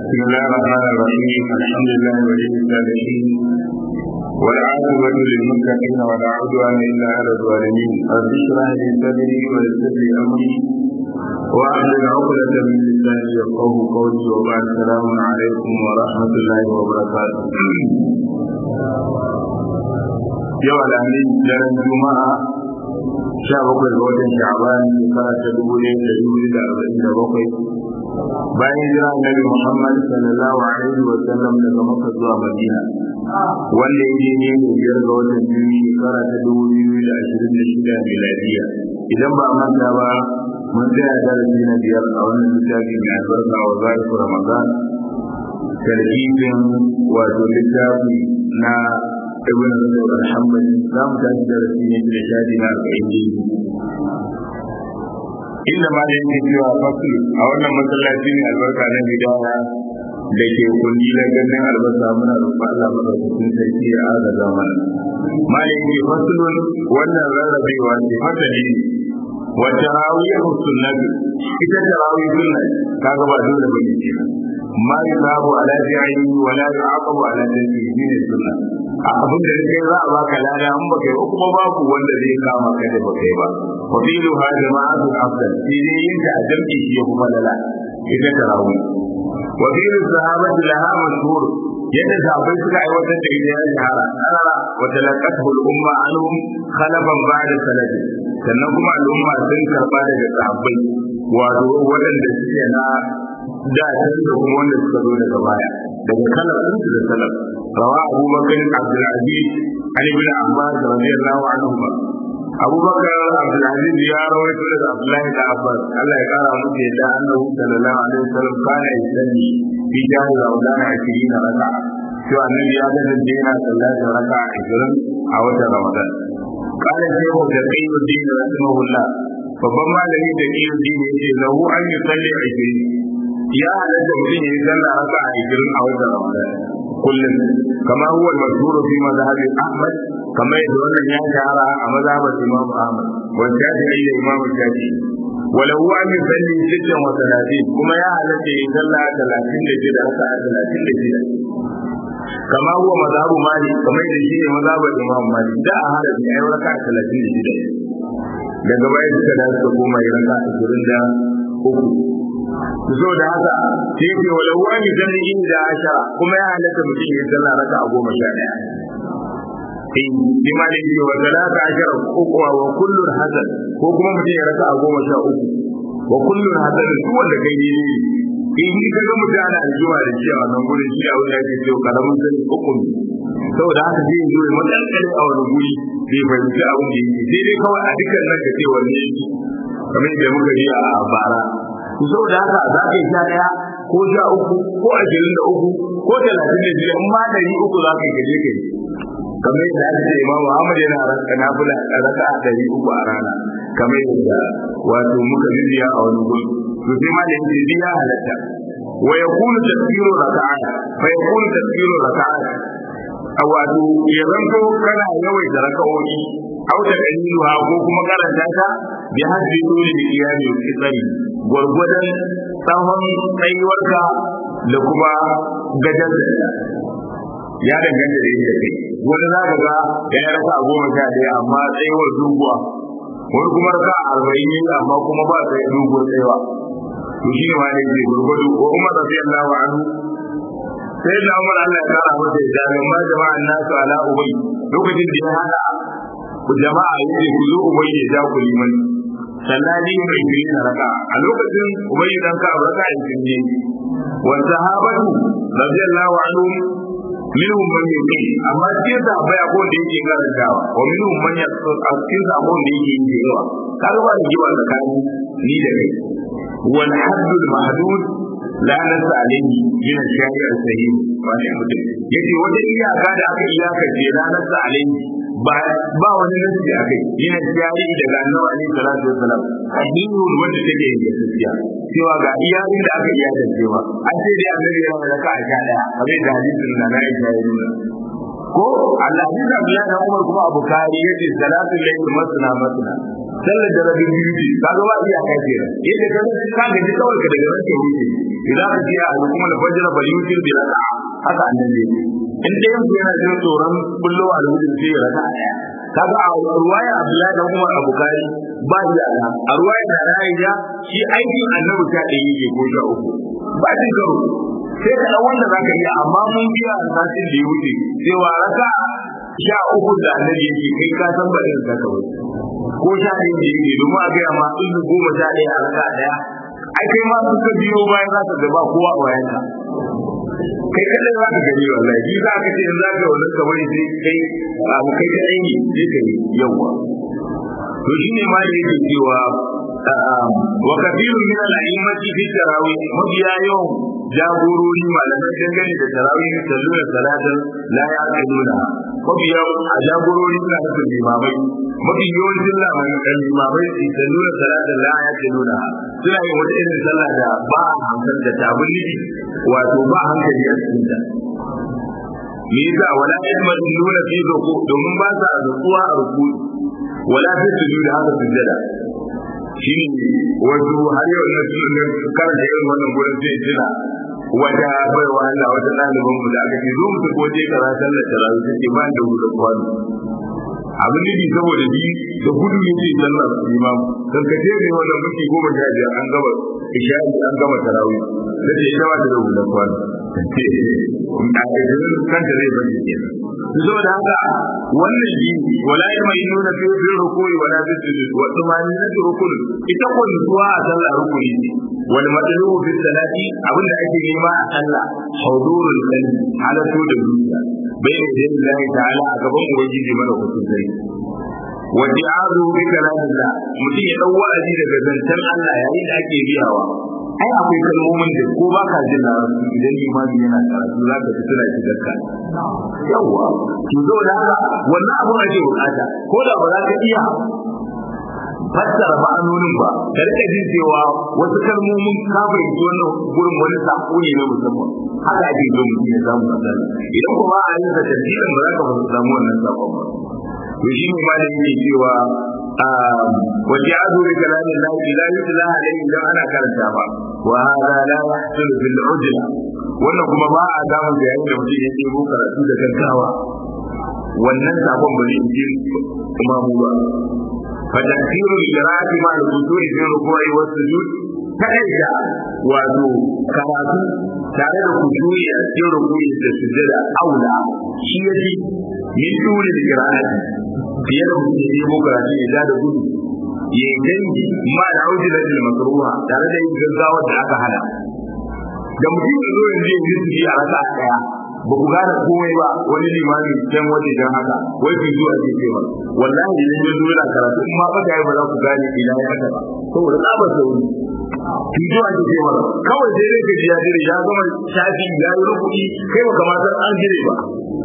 بسم الله الرحمن الرحيم الحمد لله ولي الصالحين والعاقبة للمتقين ولا عدوان إلا على الظالمين رب اشرح لي صدري ويسر لي أمري واحلل عقدة من لساني يفقه قولي وبعد السلام عليكم ورحمة الله وبركاته yau alhamis daren juma'a sha bakwai ga watan sha'ban shekara ta dubu ɗaya da dubu da arba'in da bakwai bayan jira annabi muhammad sallallahu alaihi wa sallam daga makka zuwa madina wanda ya ne ne biyar ga watan biyu shekara ta dubu biyu da ashirin da shida miladiya idan ba manta ba mun tsaya darasi na biyar a wannan littafi mai albarka wa zalifu ramadan tarkibin wato littafi na ibn Rajab al-Hanbali za mu tashi darasi ne da shadi na arba'in ne inda ma da yake cewa fasu a wannan masallaci ne albarka na bidaya da ke kundi da ganin albasa muna roƙon Allah madaukakin sarki ya agaza mana ma da yake fasulun wannan rarrabewa ce fasali ne wa tarawih sunnatu ita tarawih sunna kaga ba dole bane kenan ma yusabu ala fi'li wa la yu'aqabu ala tarkihi ne sunna abin da kai za a baka lada in baka yi kuma babu wanda zai kama ka da baka yi ba wa filu ha jama'atu afdal shi ne yin da jam'i shi ya kuma lala ita tarawih wa filu sahabati laha mashhur yadda sahabbai suka aiwatar da ita ya shahara karara wa talaqatu al-umma anhum khalafan ba'da salafi sannan kuma al'umma sun karba daga sahabbai wato waɗanda suke na da da kuma wanda suka zo daga baya daga kalar su da salaf rawa Abu Bakar Abdul Aziz Ali bin Abbas radiyallahu anhu Abu Bakar Abdul Aziz ya rawaito daga Abdullahi da Abbas Allah ya kara musu yadda annabi sallallahu alaihi wasallam kana yusalli fi jahil Ramadan 20 raka'a to annabi ya ga da yana sallatin raka'a 20 a watan Ramadan kana shehu da Qayyuddin rahimahullah babban malami da Qayyuddin yace lahu an yusalli 20 ya halatta mutum ya yi sallah raka a ikirin a watan Ramadan kullum kama huwa al-mashhur fi mazhabi Ahmad kama yadda wannan ya shahara a mazhabar Imam Ahmad wa Shafi'i da Imam Shafi'i wala huwa an yusalli sittan wa talatin kuma ya halatta ya yi sallah talatin da shida raka a talatin da shida kama huwa mazhabu Malik kama yadda shi ne mazhabar Imam Malik da a halatta ya yi raka a talatin da shida daga baya suka da suka koma yi raka a ashirin da uku zo da haka sai ce wala wani dan inda ashara kuma ya halatta mutum ya sallah raka a goma sha daya in bima da yake wa salata ashara uku wa kullun hasan ko kuma mutum ya raka a goma sha uku wa kullun hasan duk wanda kai ne in ni ka ga mutum ana aljuma da shi a wannan gurin shi a wanda yake cewa karamin sani uku ne saboda haka zai zo ya matsankare a wani guri bai fahimci abin da yake sai dai kawai a dukkan nan ka ce wanne yake kamar yadda muka ji a bara ku so da haka za ka yi sha ɗaya ko sha uku ko ashirin da uku ko talatin da biyar in ma ɗari uku za ka yi gaje ka yi kamar yadda aka ce imamu Ahmad yana raka nafila a raka a ɗari uku a rana kamar yadda wato muka bibiya a wani gudu to sai ma da yake biya halatta wa yakunu tasbiru raka'a fa yakunu tasbiru raka'a a wato ya zanto kana yawaita raka'o'i au da daliluha ko kuma karanta ta bi haddi dole da iyali ki tsari gwargwadon tsawon tsayuwarka da kuma gajar da ya danganta da yadda kai wani za ka ga ya yi raka goma sha ɗaya amma tsayuwar doguwa wani kuma raka arba'in ne amma kuma ba tsaye doguwar tsayawa to shi ne ma ne ke gwargwado ko umar rafi Allah wa anhu sai da umar Allah ya kara masa ya jami'an ma jama'an nasu ala ubai lokacin da ya hada jama'a yake ku zo ubai ya ja ku liman sallani mai kiri na raka a lokacin ubai dan ka raka in kinje wa sahabatu radiyallahu anhum minhum man yuqi amma cikin da baya ko da yake karantawa wa minhum man yaqtu cikin da ko da yake yin yawa kaga ba ni jiwa tsakani ni da kai wal haddul mahdud la nasa alayhi min ash-shari' as-sahih wa ne mutum yace wata iyaka da aka iyaka ce la nasa alayhi ba ba wani nasi a kai yana jari daga annabi alaihi salatu wasalam addinin wanda take yin gaskiya cewa ga iyayen da aka iya da cewa an ce dai annabi ya mai raka a sha daya kamar da hadisin da na Aisha ya nuna ko Allah hadisi Abdullah da Umar kuma Abu Kari yace salatu layl masna masna sallar da rabin biyu ce ka ga ba iya kai kenan yadda ka ka ga kawai ka daga ranka wuce idan ka ce a kuma da fajr bal yutir bi raka'a haka annabi in dai yanzu yana jin tsoron bullo alwudin sai ya raka'a daya kaga a ruwaya Abdullahi dan Umar Abu Kari ba shi da a ruwaya da Aisha shi aikin annabi ta ɗaya yake ko sha uku ba shi karo sai ka wanda zaka yi amma mun biya a satin da ya wuce cewa raka sha uku da annabi yake kai ka san ba irin ka kawai ko sha ɗaya da yake domin a gaya ma in goma sha ɗaya a raka ɗaya ai kai ma suka biyo bayan za ka gaba kowa a bayanka kai kadai za ka gani wallahi shi za ka ce in za ka wani kamar sai kai abu kai kadai ne sai ka yi yawa to shi ne ma da yake cewa wa kafirun min al-a'immati fi tarawih mabiya yawan jagorori malamai dangane da tarawih salluna salatan la ya'qiluna mabiya a jagorori suna da limamai mafi yawancin lamarin limamai su salluna salatan la ya'qiluna suna yin wata irin sallah da ba a hankali da tabulli wato ba hankali a cikin ta me yasa wala yasmaduna fi ruku domin ba sa rukuwa a ruku wala fi sujudi haka sujada shi ne wasu har yau na sunan karanta irin wannan gurin sai tuna wata baiwa Allah wata ɗaliban mu da aka ce zo mu tafi waje kaza sallar tarawih take ba da gudu kwano abin nufi saboda bi da gudu ne ce sallar imam karkace ne wannan muke goma sha biyar an gama isha'i an gama tarawih da ce ita ba ta da gudu kwano da idan kanta zai bari kenan zo da haka wannan ji wala ya mai nuna fi fi rukui wala fi sujud wa tumani na rukun ita ko zuwa a sallah rukuni ne wal madlubu fi salati abinda ake nema a sallah hudurul qalbi halatu da zuciya bai da Allah ta'ala a gaban ubangiji mana kusuri wa di'azu bi kalamillah mutum ya dau wa'azi daga zancen Allah yayin da ake biyawa ai akwai kalmomin da ko ba ka jin larabci idan imani yana karatu za ka fito da shigarka yawwa to zo da haka wannan abun ake bukata ko da ba za ka iya fassara ma'anonin ba da rika jin cewa wasu kalmomin ka fahimci wannan gurin wani sako ne na musamman haka ake so mutum ya samu kasar idan kuma a yi da tafsirin ba za ka samu wannan sakon ba to shi ne ma da yake cewa وجعلوا بكلام الله لا يتلى عليه اذا انا كرنتا ba وهذا لا يحصل بالعجله wannan kuma ba a samun da yayin da mutum ya ɗebo karatu da gaggawa wannan sabon ba zai ji kuma mu ba fa takfiru qira'ati ma al-quduri fi ruku'i wa sujud kaida wato karatu tare da kusuri a cikin ruku'i da sujada aula shi yaji min dole da qira'ati fiye da mutum ya ɗebo karatu ya da gudu ya yi dangi ma da auji da makruha tare da yin gaggawa da aka hana da mutum ya zo yanzu ya yi a raka daya ba ku gane komai ba wani limami can waje dan haka wai fi zuwa ke cewa wallahi idan ya zo yana karatu in ma baka yi ba za ku gane ina ya haka ba saboda tsabar sauri fi zuwa ke cewa kawai sai dai ka ji ya dire ya zama shafi ya yi rukuki kai ba kamata an dire ba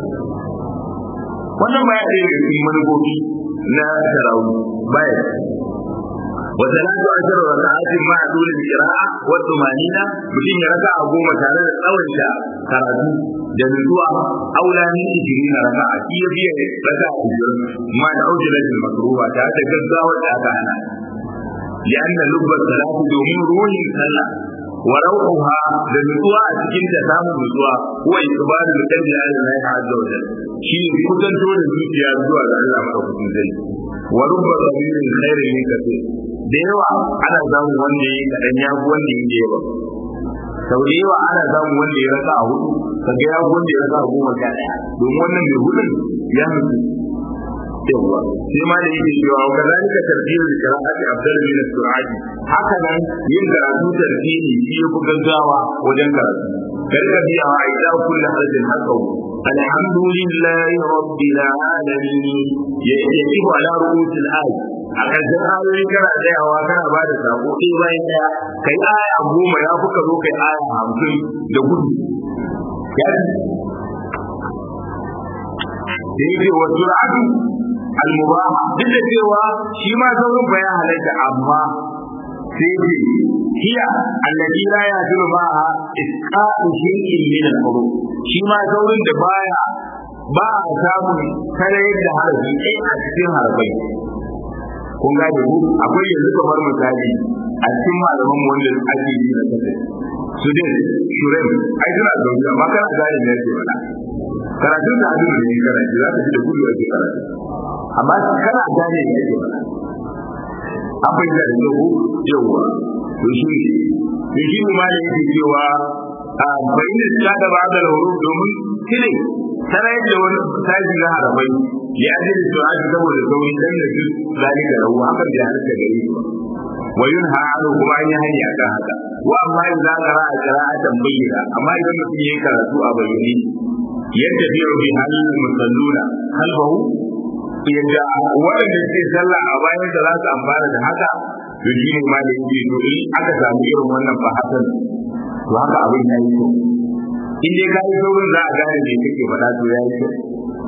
wannan baya ɗaya daga cikin manufofi na tarawih baya وثلاث عشر ركعات مع طول القراءة والطمأنينة mutum ya raka a goma tare da tsawaita karatu da nutsuwa aula min ishirin raka'a shi ya biya raka a ishirin ma da aujilatin makruha tare da gaggawar da aka hana لأن لب الصلاة دومين روح صلى وروحها لنسوى أتكين تسامو نسوى هو إقبال القلب على الله عز وجل شيء كتن تولى الزوجية zuwa ga Allah madaukakin sarki wa rubba qabilin khairin min kathir da yawa ana samun wanda ya kadan ya fi wanda ya yawa sau da yawa ana samun wanda ya rasa a hudu kaga ya fi wanda ya rasa a goma sha ɗaya domin wannan mai hudun ya mutu yawa sai ma da yake cewa wa kazalika tartibul qira'ati afdal min as-sur'ati haka nan yin karatu tartibi shi yafi gaggawa wajen karatu karka biya wa aida kullu harfin haqahu alhamdulillahi rabbil alamin yajibu ala ru'usil ayat a ƙarshen ayoyi kana tsayawa kana ba da sako ɗaya bayan ɗaya kai aya goma ya fi ka zo kai aya hamsin da gudu da yake wa sur'atu al-mubaha duk da cewa shi ma saurin ba ya halatta amma sai ce hiya allati la yasiru ma'a isqatu shay'in min al-huruf shi ma saurin da baya ba a samun kare da harafi ɗaya a cikin harafai kun gane ku akwai yanzu kamar misali a cikin malaman wanda ake yi na kasa su dai shuren ai suna zaune amma kana gane ne yake faɗa karatun da abin da yake karatu za ka ji da gudu ake karatu amma kana gane ne yake faɗa an bai da yau yawa to shi ne shi ne malai yake cewa a bayin da da ba da huruf domin kire sanar da wani taji na harabai ya ji da su aji saboda sauri dan da su zalika rawu hakan da halatta gare shi wa yunha anhu kuma an yi hani akan haka wa amma idza qara qira'atan bayyana amma idan mutum yayi karatu a bayyane yadda biyu bi halil musalluna kalbahu yadda waɗanda ke sallah a bayan da za su amfana da haka to shi ne ma da yake to in aka samu irin wannan fahasan to haka abin ya yi kyau in dai ka yi saurin za a gane me kake faɗa to ya yi kyau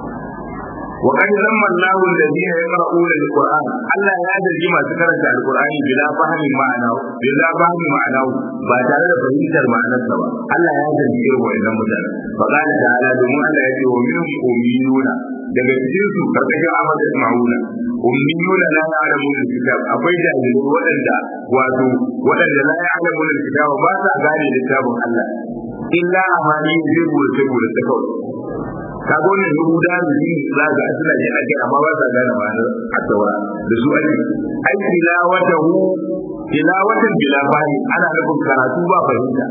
وقد ذم الله الذين يقرؤون القرآن الله يا درجي ما سكرت القرآن بلا فهم معناه بلا فهم معناه بعد ذلك فهمت المعنى سوا الله يا درجي وإن مدن فقال تعالى دم الله يجي ومنهم أميون daga cikin su karkashin Ahmad Ismauna ummiyuna la ya'lamun al-kitab akwai jahilai waɗanda wato waɗanda la ya'lamun al-kitab ba sa gane littafin Allah illa amani zai bude bude ta kawai kaga wannan yahuda da shi za ga suna jin ake amma ba sa gane ma'anar asawa da su ake ai tilawatahu tilawatan bila fahimi ana nufin karatu ba fahimta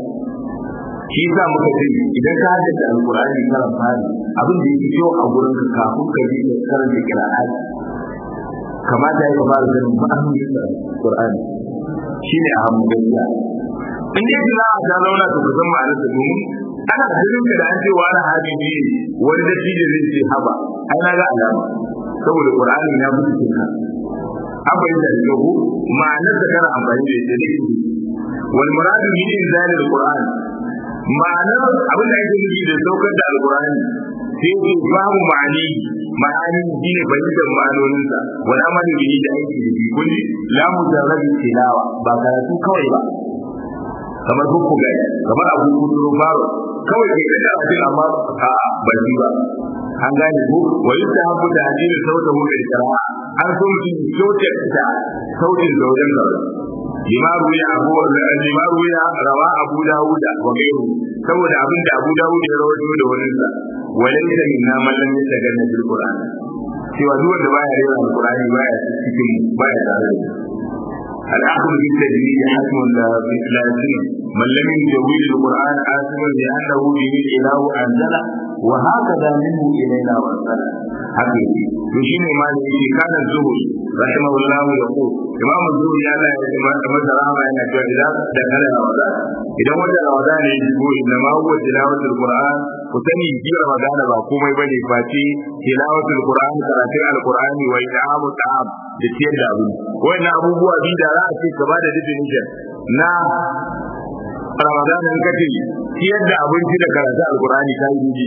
shi yasa muka ce idan ka haddace alqur'ani karan fari abin da yake kyau a gurin ka kafin ka yi da karanta qira'ati kamata ya fara ganin ma'anonin alqur'ani shine a hamu gaskiya in dai tilawa ta zauna to ka san ma'anar ta domin ana ganin ka da an ce wani hadisi ne wani da shi zai ce haba ai na ga alama saboda qur'ani ya fi cikin ka an bayyana da kyau ma'anar da kana amfani da ita ne wal muradu min inzalil qur'an ma'anar abin da ake nufi da saukar da alqur'ani sai ku babu ma'ani ma'ani shine fahimtar ma'anoninsa wani amali bihi da aiki da shi kun ji la mujarrad tilawa ba karatu kawai ba kamar hukku ga kamar abu kuduro faro kawai ke da abin amma a ba shi ba an gane ko wa yadda habu da hadisi sauta mu da shara'a an so mutum sauke da sautin zauren gaba lima ruya abu lima ruya rawa abu dawuda wa gairu saboda abin da abu dawuda ya rawaito da wani sa walaysa minna man lam yataganna bil qur'an cewa duk wanda baya rera alqur'ani baya cikin baya tare da العقل بالتجريد حكم لا لازم من لم يجوز القران آثما لانه به الاله انزله وهكذا منه الينا وانزله حقيقي وشين ما يجي كان الزهري رحمه الله يقول امام الزهري يا الله مثل رحمه ان اذا دخل رمضان idan wata ramadan ne shigo inna ma huwa tilawatul qur'an ku sani ji ramadan ba komai bane face tilawatul qur'an karatun alqur'ani wa it'amu ta'am da ciyar da abin wannan abubuwa bi da za a ce ka bada definition na ramadan in kace ciyar da abinci da karatun alqur'ani kai ji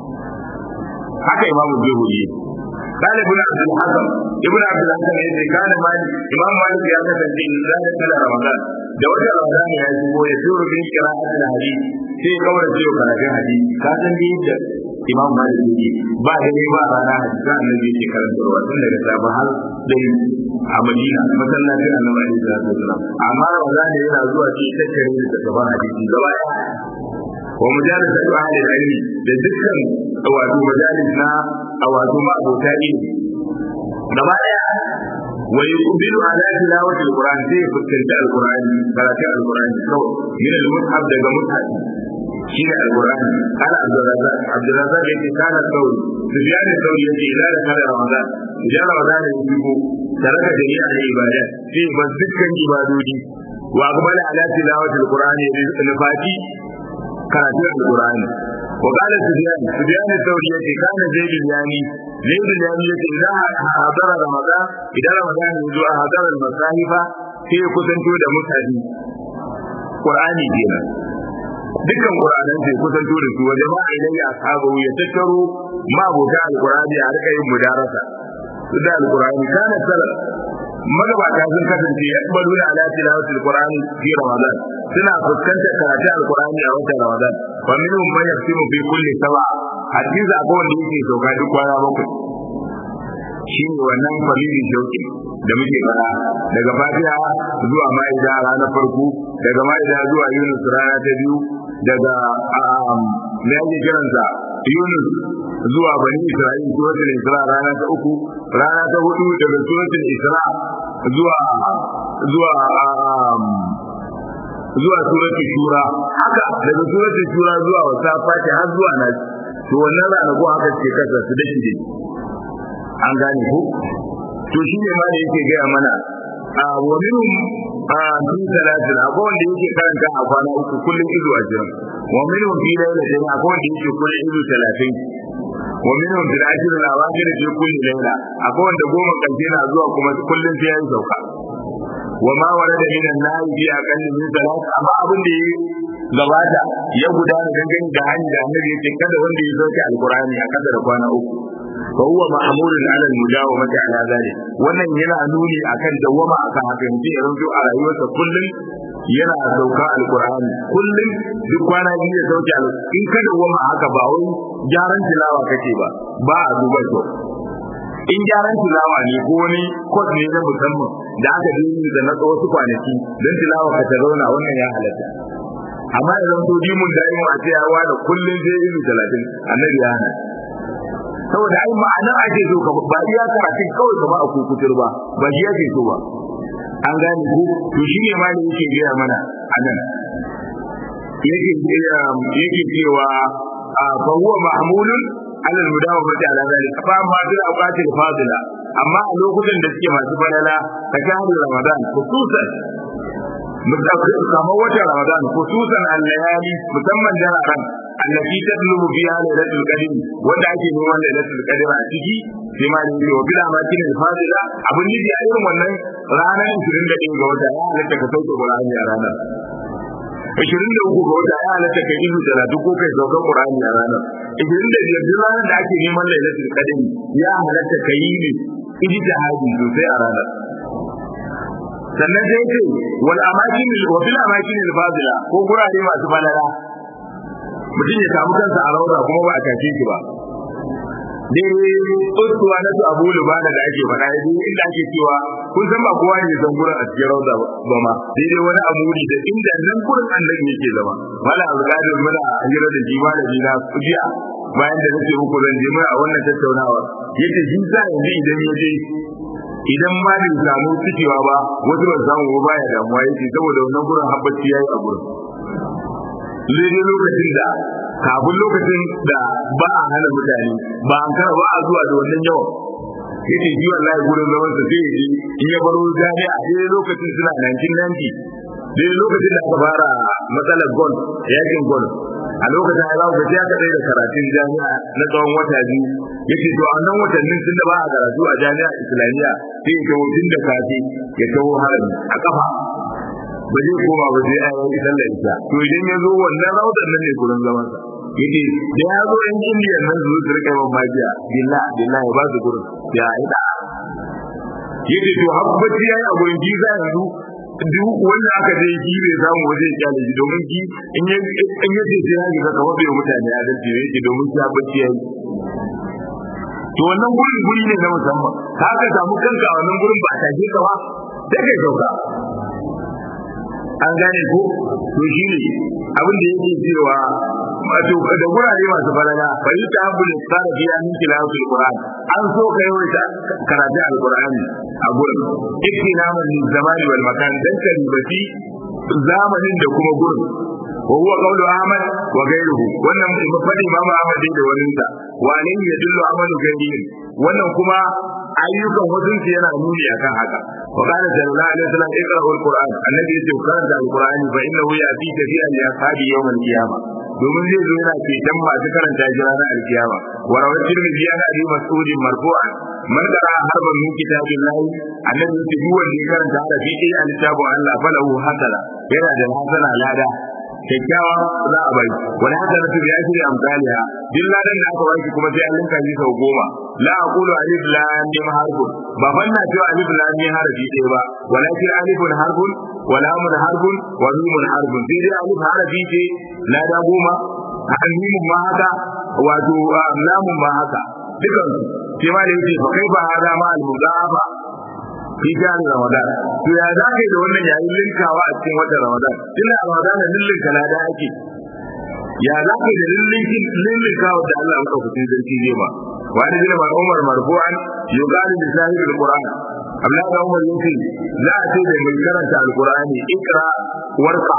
haka imamu zuhuri قال ابن عبد الحكم ابن عبد الحكم يقول كان مالك امام مالك يا كتب ان ذلك رمضان da wata ramadan ya shigo ya tura bin qira'at al-hadith sai kawai da ciwo karatun hadisi ka san da yadda imam malik yake ba da ne ba rana hadisi annabi yake karantarwa tun daga safa har dai a madina masallacin annabi alaihi salatu wasallam amma ramadan yana zuwa shi tattare da gaban hadisi gaba ɗaya wa mujalis ahli al-ilmi da dukkan wato majalis na wato ma abota ilmi gaba ɗaya wa yuqbilu ala tilawati alquran sai fuskanta alquran karatu alquran kawai min almushaf daga mushaf shine alquran kana abdurrazzaq abdurrazzaq yake kana sauri sufyan sauri yake ila da kana ramadan idan ramadan ya shigo taraka jami'a da ibada sai ba dukkan ibadodi wa aqbala ala tilawati alquran nafati karatu alquran وقال سفيان سفيان الثوري يتي كان زيد اليامي زيد اليامي يتي إذا حضر رمضان إذا رمضان يجوا حضر المصاحف في كسنتو da mutane Qur'ani kenan dukkan Qur'anan sai kusanto da su wajen ma ilayya ashabu ya tattaro ma abota alqur'ani a rika yin mudarasa su da alqur'ani kana salaf magabata sun kasance ya balu da ala tilawatul qur'ani fi ramadan suna fuskantar karatun alqur'ani a watan ramadan wa minhum man yaqsimu fi kulli sab'a hadisi akwai wanda yake sauka duk kwana bakwai shi ne wannan family shauki da muke fara daga fatiha zuwa ma'ida ranar farko daga ma'ida zuwa yunus rana ta biyu daga me ake kiransa yunus zuwa bani isra'il suratul isra rana ta uku rana ta hudu daga suratul isra zuwa zuwa zuwa suratul shura haka daga suratul shura zuwa wasa fati har zuwa nas to wannan ranaku haka ce kasa su da shi an gane ko to shi ne ma da yake gaya mana a wani a fi talatin akwai wanda yake karanta a kwana uku kullum izu a jiran wa minhum fi lailatin akwai wanda yake kullum izu talatin wa minhum fil ajr al awajir fi kulli layla akwai wanda goma karshe na zuwa kuma kullum sai ya sauka wa ma warada min an-nahi fi aqall min salat amma abin da gabata ya gudana dangane da hanyar da annabi yake kada wanda ya sauke alqur'ani a kada da kwana uku fa huwa ma'murun 'ala al-mujawamati 'ala dhalik wannan yana nuni akan dawama akan haka mutum ya rinjo a rayuwarsa kullum yana sauka alqur'ani kullum duk kwana biyu ya sauke in ka dawama haka ba wai gyaran tilawa kake ba ba a duba to in gyaran tilawa ne ko wani kwas ne na musamman da aka yi da na wasu kwanaki don tilawa ka ta zauna wannan ya halatta amma idan to dimun da a ce ya wada kullum sai ilu talatin annabi ya hana saboda ai ma'anar ake so ka ba iya karatu kawai ka ba a kukutur ba ba shi yake so ba an gane ku to shi ne malami yake gaya mana anan yake yake cewa fa huwa mahmulun ala al-mudawamati ala zalik fa amma bil awqatil fadila amma a lokutan da suke masu falala ta shahru ramadan khususan kamar watan ramadan khususan al-layali musamman dararen allati tadlubu fiha lailatul qadr wanda ake neman lailatul qadr a ciki sai ma da yau bila ma kin fadila abun nufi a irin wannan ranar 21 ga wata ya halatta ka sauke qur'ani a ranar 23 ga wata ya halatta ka izu da duk ko kai sauka qur'ani a ranar 25 duk ranar da ake neman lailatul qadr ya halatta ka yi ne ijtihadi sosai a ranar sannan sai ce wal amakin wa fil amakin al fadila ko gurare masu falala mutum ya samu kansa a rauda kuma ba a tashe shi ba dai tsotuwa na su abu lubana da ake faɗa ya inda ake cewa kun san ba kowa ne san gurin a cikin rauda ba ma daidai wani amuri da inda nan gurin annabi yake zama mala abdulkadir muna hira da jima da jina jiya bayan da nake muku zan je mai a wannan tattaunawa yace shi sa yanzu idan ya je idan ma bai samu cikewa ba wasu ba samu ba baya damuwa yake saboda wannan gurin habbaci yayi a gurin daidai lokacin da kafin lokacin da ba a hana mutane ba an kara ba a zuwa da wannan yawan yake ji wallahi gurin zaman sa sai yi in ya baro jami'a daidai lokacin suna 1990 daidai lokacin da aka fara matsalar gol yakin gol a lokacin ya zaku gaji aka tsaye da karatun jami'a na tsawon wata biyu yake to a nan watannin tun da ba a karatu a jami'a islamiyya sai ya kawo tun da safe ya kawo harami a kafa ba zai koma ba sai a yi sallar isha to idan ya zo wannan rawdan nan ne gurin zaman sa yake da ya zo yan indiyan nan su su rika yawan magiya billah billah ya ba su gurin ya ida yake to habbaci yayi a gurin ji za yanzu duk wanda aka je shi bai samu waje ya kyale shi domin ki in ya in ya ce sai ya ga kamar bai mutane a dace yake domin shi habbaci yayi to wannan gurin guri ne na musamman ka ka samu kanka a wannan gurin ba a take ka ba sai kai sauka an gane ko to shi ne abin da yake cewa wato da gurare masu falala fa yi ta habbul tsara biya min tilawatul qur'an an so ka yawaita karatu alqur'ani a gurin iktinaman min zamani wal makan dan ka ribati zamanin da kuma gurin wa huwa qawlu ahmad wa ghayruhu wannan mafadi imam ahmad da wani sa wa alayhi yadullu amalu ghayrihi wannan kuma ayyukan wasu yana nuni akan haka wa qala sallallahu alaihi wasallam iqra'u alquran annabi yace karanta alqurani fa innahu ya'ti kafiyan li ashabi yawm alqiyamah domin zai zo yana ceton masu karanta shi ranar alkiyama wa rawat tirmidhi an abi mas'ud marfu'an man qara harban min kitabillahi annabi yace duk wanda ya karanta harafi ɗaya a littafin Allah falahu hasana yana da hasana lada kyakkyawa za a bai wani hasana tu ya shirya amsaliha duk ladan da aka baki kuma sai an linka shi sau goma la aqulu alif lam mim harfun ba fanna cewa alif lam mim harfi ɗaya ba walakin alifun harfun wa lamun harfun wa mimun harfun sai dai alif harfi ce lada goma mimun ma haka wato lamun ma haka dukan sai ma da yake fa kai ba hada ma al mudafa fi jari ramadan to ya za ka yi da wannan yayin linkawa a cikin watan ramadan tunda a ramadan lillinka lada ake ya za ka yi da lillinkawa da Allah maka kusin zarki zai ba wani jina ba umar marfu'an yuqalu bi sahib alquran amma da umar yace za a ce da mai karanta alqurani ikra warqa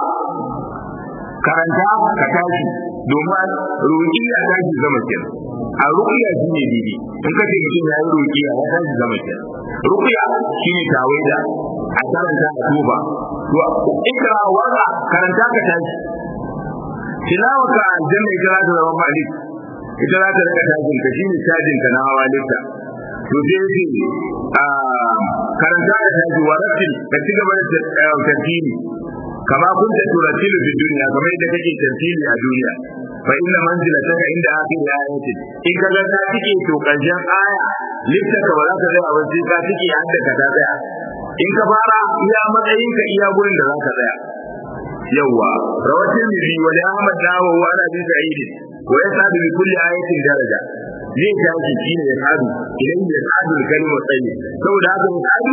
karanta ka tashi domin ruqiya tashi zama kenan a ruqiya shine didi in kace mutum ya yi ruqiya ya tashi zama kenan ruqiya shine tawaida a karanta a tuba to ikra warqa karanta ka tashi tilawaka aljanna ita za ta zama malik ita za ta rika tashin ka shine cajin ka na hawa lifta to sai yace a karanta da tashi wa rattil ka ci gaba da tartili kama kun ta turatilu fi duniya kamar yadda kake tartili a duniya fa inna manzilataka inda akhir ayatin in ka ga ka tike to karshen aya lifta ka ba za ka tsaya ba sai ka tike hadda ka ta tsaya in ka fara iya matsayin ka iya gurin da za ka tsaya yawa rawatin nabi wa da Ahmad dawo wa ana bi sa'id wa yasadu bi kulli ayatin daraja zai tashi shi ne ya sadu idan ya sadu kalma tsaye saboda haka ya sadu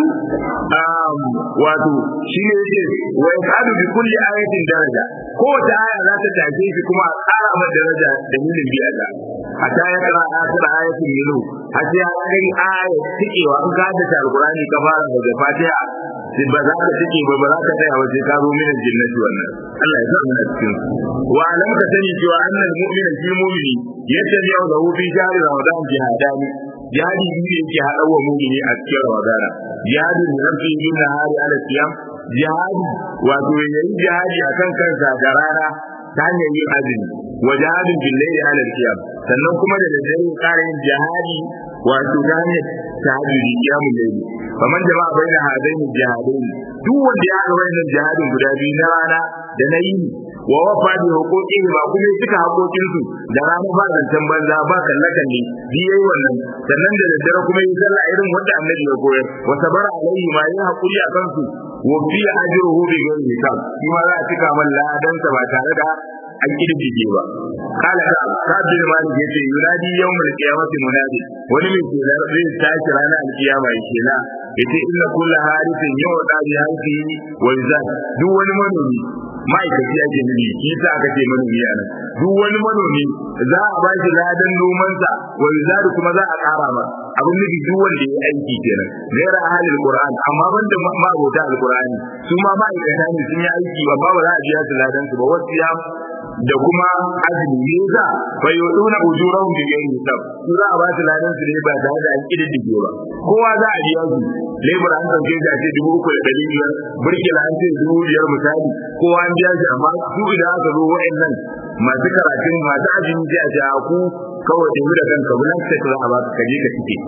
wato shi ne yake wa ya sadu bi kulli ayatin daraja kowace aya za ta tashe shi kuma a ƙara masa daraja da milin biya ta hatta ya kara asira ayatin milu har sai ya kai aya tikewa in ka da alqur'ani ka fara daga fatiha ba za ka tike ba ba za ka tsaya waje ka zo min jinnati wannan Allah ya sa mu cikin wa alam ka sani cewa annal mu'mina fi mu'mini yattabi'u lahu fi shahri ramadan jihadani jihadi biyu yake haɗa wa mu'mini a cikin ramadan jihadi ne rafi yin nahari ala siyam jihadi wato yayi jihadi akan kansa da rana ta hanyar yin azumi wa jihadin billahi ala siyam sannan kuma da daddare ƙara yin jihadi wato ta hanyar tahajjudi kiyamun layli faman jama'a baina hadaini jihadain duk wanda ya haɗa wannan jihadin guda biyu na rana da na yini wa wafa bi huquqihi ba kuma suka haƙoƙin su da rana ba zancen banza ba kalle kalle bi yayi wannan sannan da daddare kuma yi sallah irin wanda annabi ya koyar wa sabara alaihi ma yi haƙuri a kansu wa fi ajruhu bi ghairi hisab shi ma za a cika man ladansa ba tare da an kirkige ba kala da sabin malik yace yunadi yawmul qiyamati munadi wani mai ke zai tashi ranar alkiyama yake na yace inna kullu harithin yawda bi harfi wa yuzad duk wani manomi ma'aikaci ake nufi shi sa aka ce manomi a nan duk wani manomi za a ba shi ladan nomansa wa yuzad kuma za a ƙara ma abin nufi duk wanda ya aiki kenan gaira ahalil qur'an amma banda ma'abota alqur'ani su ma ma'aikata ne sun yi aiki amma ba za a biya su ladan su ba wasu ya da kuma azumi ne za fa yuduna ujurahum bi ghairi hisab su za a ba su ladan su ne ba tare da an kididdige ba kowa za a biya su lebur an dauke shi a ce dubu uku da ɗari biyar burkila an ce dubu biyar misali kowa an biya shi amma su idan aka zo wa'annan masu karatun masu azumi sai a ce a ku kawai tafi da kanka bulan sai za a ba ka je ka cike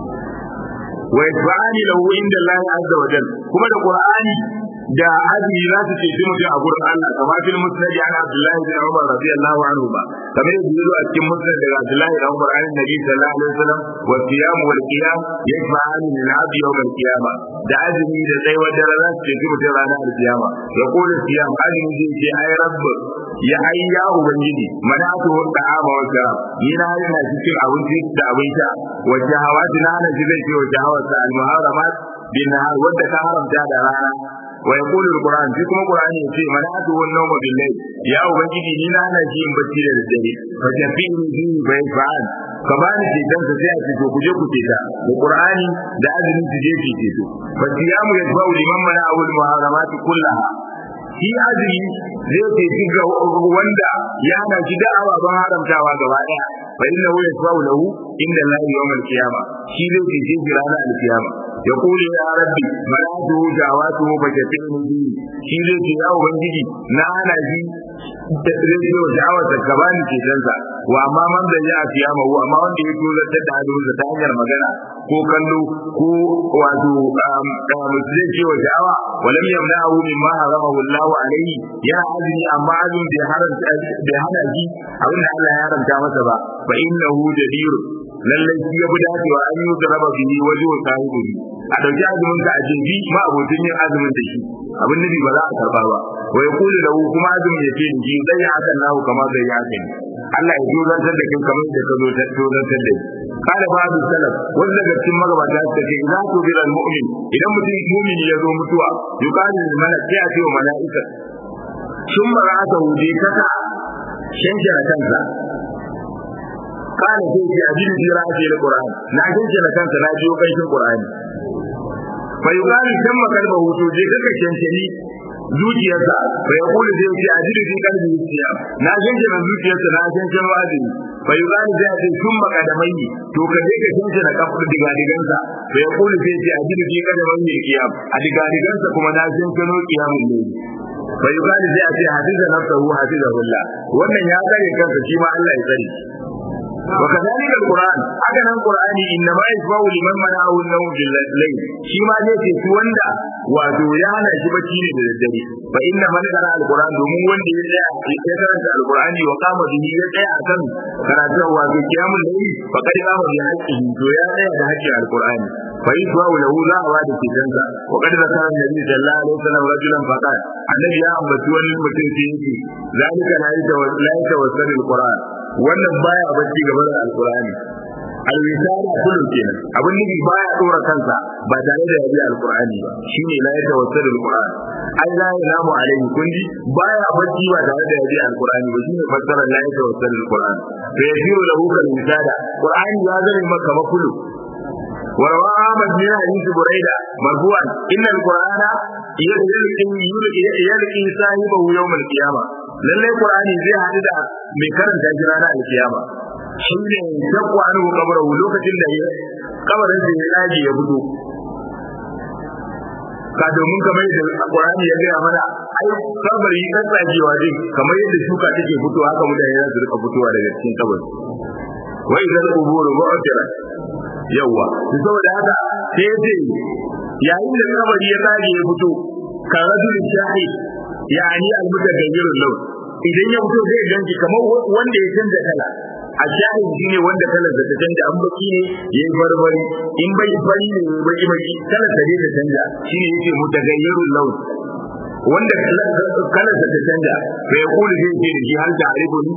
wa yasba'ani lahu inda Allah azza wa jalla kuma da Qur'ani da azumi za su ceci mutum a gurin Allah kamar fil musnad an Abdullah bin Umar radiyallahu anhu ba kamar yadda yazo a cikin musnad daga Abdullah bin Umar an Nabi sallallahu alaihi wasallam wa siyam wal qiyam yajma'ani min abdi yawm al qiyamah da azumi da tsayuwar dare za su ceci mutum ranar al qiyama ya kula siyam azumi zai ce ai rabb ya ai ya ubangiji manatu wa ta'ama wa sharab ni na yana cikin abinci da abin sha wa shahawati na hana shi zai ce wa shahawata al muharramat bin nahar wadda ka haramta da rana wa yaqulu alquran shi kuma qur'ani yace manatu wan nawma bil layl ya ubangiji ni na hana shi in bacci da daddare fa tafini bi bai fa'al ka bani ceton sa sai a ce to ku je ku ceta da qur'ani da azumi su je su ceto fa siyamu yadfa'u liman mana awul muharramati kullaha shi azumi zai ceci ga wanda ya hana shi da ababen haramtawa gaba daya fa inna hu yasfa'u lahu inda la yawmal qiyamah shi zai cece shi ranar alkiyama يقول يا ربي ملاته دعواته فشفعني به shi zai ce ya ubangiji na hana shi da zai ce wa sha'awar da ka bani cetonsa wa amma man da ya fiya mahu amma wanda ya tozartar da hannunsa ta hanyar magana ko kallo ko wato zai ce wa sha'awa walam yamna'ahu mimma haramahu Allah alayhi yana azumi amma azumin bai haramta bai hana shi abinda Allah ya haramta masa ba fa innahu jadir lallai shi ya fi dacewa an yi da raba bihi waje wa sahibi a dauki azumin ka a jinji ma abokin yin azumin da shi abin nufi ba za a karba ba wa ya kuli lahu kuma azumin ya ce ji zai yi hakan nahu kamar zai yi hakan Allah ya tozantar da kai kamar da ka zo ta tozantar da kada babu salaf wanda daga cikin magabata suka ce idan ku bi mu'min idan mutum mu'mini ya zo mutuwa yuqalu lil malak sai a ce wa mala'ika sun mara'ata wuje kaka shanshana kansa kana sai ce abin jira ake da Qur'an na shanshana kansa na jiyo kanshin Qur'ani fa yuqalu shamma kalba hutu je kaka shanshani zuciyarsa fa ya kula zai ce ajiru fi kalbi zuciya na shanke na zuciyarsa na shanke na azumi fa yi zani zai ce sun makadamai to ka je ka shanke na kafin digadigansa fa ya kula zai ce ajiru fi kadamai ne kiyam a digadigansa kuma na shanke no kiyamun ne fa yi zani zai ce hadiza nafsahu hadiza hulla wannan ya tsare kansa shi ma Allah ya tsare وكذلك القرآن هذا القرآن إنما يسمع لمن منعه النوم في الليل شما نيتي سواندا واتو يانا شبكي للدري فإن من قرأ القرآن دومون وندي يتعى يتعى القرآن وقام به يتعى أكن قرأته وفي قيام الليل فقد قام بحقه تو يانا بحق القرآن فيسمع له لا واد في جنة وقد ذكر النبي صلى الله عليه وسلم رجلا فقال النبي يا أمتون المتنسين ذلك لا يتوسل القرآن wannan baya bacci gaba da alkur'ani alwisara kullum kenan abin nufi baya dora kansa ba tare da yabi alkur'ani ba shine la ya tawassal alkur'an ai la yanamu alaihi kundi baya bacci ba tare da yabi alkur'ani ba shine fassara la ya tawassal alkur'an fa yajiru lahu kal wisada qur'ani ya zame maka makulu وروى أحمد بن حديث بريدة مرفوعا إن القرآن يلقي يلقي صاحبه يوم القيامة lallai qur'ani zai hadu da mai karanta shi ranar alkiyama shi ne shakku an hu kabarahu lokacin da ya kabarin da ya daji ya fito ka domin kamar yadda qur'ani ya gaya mana ai kabari kan tsagewa din kamar yadda shuka take fitowa haka mutane za su rika fitowa daga cikin kabari wa idan quburu mu'tira yawa saboda haka sai ya ce yayin da kabari ya dage ya fito kan rajulin shahid yani al-mutaghayyirul lawn idan ya fito zai ganki kamar wanda ya canza kala a shahid shine wanda kalar da ta canja an baki ne yayi barbari in bai fari ne baki baki kalar da ta canja shine yake mutaghayyirul lawn wanda kalar da ta canja fa ya kula zai ce da shi hal ta'rifuni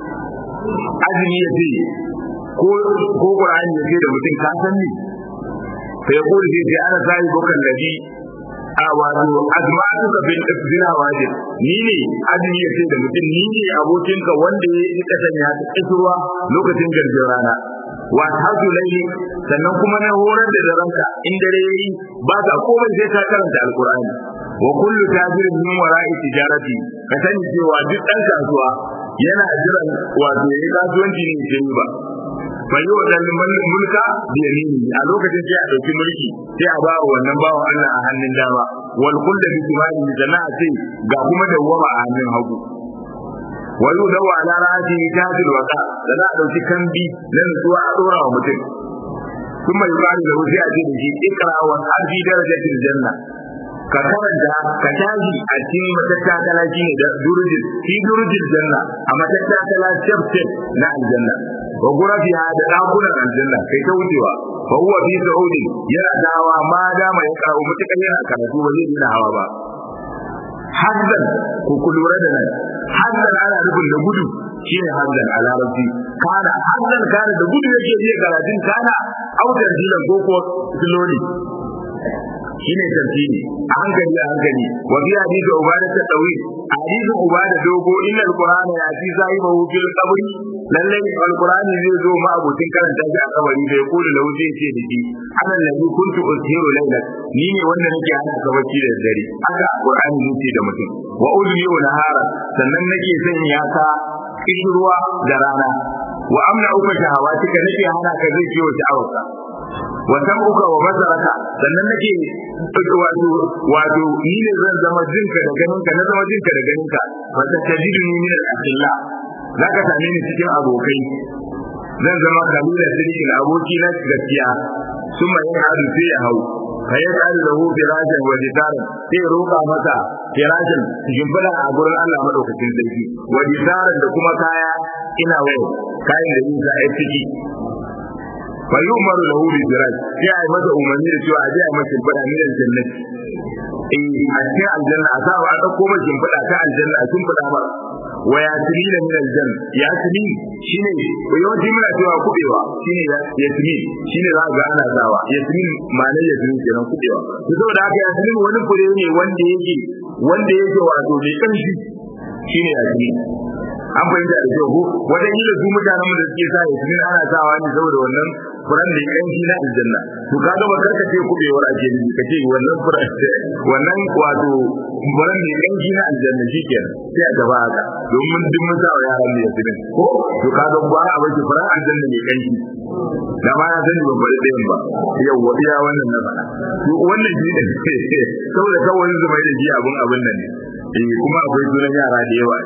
azumi ya ce ko ko qur'ani ya ce da mutum ka san ni fa ya kula zai ce ana sai bokan ladi a wato azma'atuka bil ifdina wajib ni ne azumi yace da mutum ni ne abokinka wanda ya yi kasanya ta kisruwa lokacin garjin rana wa hadu layli sannan kuma na horar da ranka in dare yayi ba ka komai sai ka karanta alqur'ani wa kullu tajirin min wara'i tijarati ka sani cewa duk dan kasuwa yana jiran wato yayi kasuwanci ne sai ba fa yi wadannan mulka da yamini a lokacin sai a dauki mulki sai a ba wannan bawan Allah a hannun dama wal kullu bi timani jana'a sai ga kuma dawwama a hannun hagu wa yudawa ala ra'ati tajil waqa da za a dauki kambi na nutsuwa a dora wa mutum kuma yuqalu lahu sai a ce da shi ikra wa harfi darajatil janna ka karanta ka tashi a cikin matattakala shi ne da durujin fi durujin janna a matattakala step step na aljanna wa gurafiha da dakunan aljanna kai ta wucewa fa huwa fi saudi yana dawa ma dama ya kawo mutukan yana karatu ba zai dina hawa ba hazzan ku kulura da nan hazzan ana nufin da gudu shine hazzan a larabci kana hazzan kana da gudu yake je karatun kana autar dilan koko slowly shine tartibi a hankali a hankali wa bi hadisi ubada ta tawi hadisi ubada dogo inna alqur'ana ya fi sahibahu fil qabri lalle alqur'ani zai zo ma abokin karanta shi a kabari bai kula lahu zai ce da shi ana nabi kuntu ushiru layla ni ne wanda nake hana ka bacci da dare haka alqur'ani zai ce da mutum wa udni wa nahara sannan nake sanya ka kishruwa da rana wa amna uka shahawatika nake hana ka zai ciwo sha'awarka wa sam'uka wa basaraka sannan nake wato wato ni ne zan zama jinka da ganinka na zama jinka da ganinka wa tajidu ni min al-asilla zaka same ni cikin abokai zan zama kabila sirrin aboki na gaskiya sun mai hadu sai ya hau fa ya tsari da hu firashin wa jitaran sai roƙa masa firashin shimfiɗa a gurin Allah madaukakin sarki wa jitaran da kuma kaya ina wayo kayan da yin a ciki fa yi umaru da hu firaj sai a yi masa umarni da cewa a je a masa shimfiɗa minan jannati eh a cikin aljanna a sa a ɗauko masa shimfiɗa ta aljanna a shimfiɗa masa wa yasmin min aljanna yasmin shine yawanci muna cewa kubewa shine yasmin shine za ga ana sawa yasmin ma'anar yasmin kenan kubewa to saboda haka yasmin wani fure ne wanda yake wanda yake wato mai kanshi shine yasmin an fahimta da kyau ko wajen yi da su mutanen da suke sa yasmin ana sawa ne saboda wannan furan da yanki na aljanna to kaga ba karka ce kubewar ake ni ka ce wannan furan wannan wato furan da yanki na aljanna shikenan sai a gaba haka domin duk mun sa yaran da yasmin ko to kaga ba a bace furan aljanna ne kanki da ma ya sani ban bari ɗayan ba yau wa iya wannan na faɗa to wannan shi ne saboda kawai zuma da ji abun abun nan ne eh kuma akwai sunan yara da yawa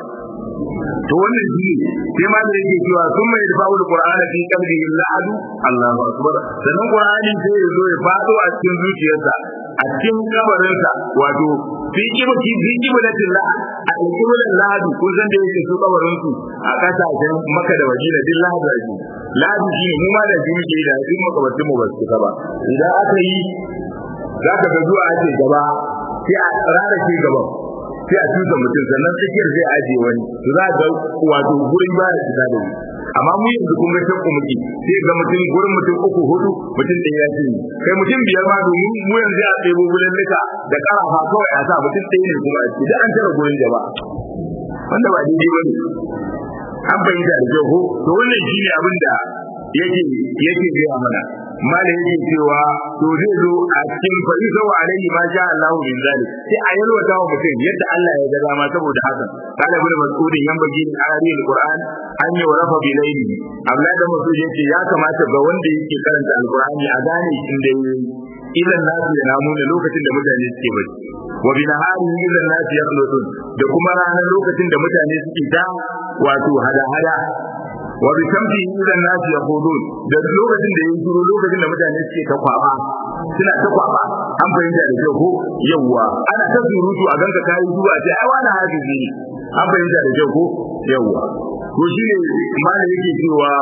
to wannan shi ne sai ma da yake cewa sun mai da fa'ul qur'ana fi qalbihi la'adu Allahu akbar sannan qur'ani sai ya zo ya fado a cikin zuciyarsa a cikin kabarinsa wato fi kibati fi kibati la a kibatin lahadu kun san da yake su kabarin su a kasashen Makka da Madina din lahadu ake lahadu shi ne mu ma da shi muke da in makabartin mu ba su ba idan aka yi zaka ga zuwa ake gaba sai a rara shi gaban sai a tuka mutum sannan tsakiyar zai ajiye wani to za ga wato gurin ba da shiga da ni amma mu yanzu kun ga shakku muke sai ga mutum gurin mutum uku hudu mutum ɗaya ya ce kai mutum biyar ma domin mu yanzu a ɗebo gurin nika da ƙarafa kawai a sa mutum ɗaya ne kuma a ce da an tara gurin jama'a wanda ba daidai ba ne an fahimta da kyau ko to wannan shi ne abin da yake yake gaya mana malam yake cewa to zai zo a cikin fa'isa wa alaihi ma sha Allahu min zalik sai a yalwata wa mutum yadda Allah ya ga dama saboda haka kana ibn mas'ud yan bagi a ayat alquran an yi rafa bi layli Allah da mas'ud yace ya kamata ga wanda yake karanta alqurani a gane shi da idan nasu ya namu da lokacin da mutane suke bacci wa bi nahari idan nasu ya da kuma ranar lokacin da mutane suke ta wato hada-hada wa bi shamsi idan nasu yaqulun da lokacin da yin shiru lokacin da mutane suke ta kwaba suna ta kwaba an fahimta da kyau ko yawwa ana ta surutu a ganka kayi zuwa ce ai wani hafizi ne an fahimta da kyau ko yawwa to shi ne malam yake cewa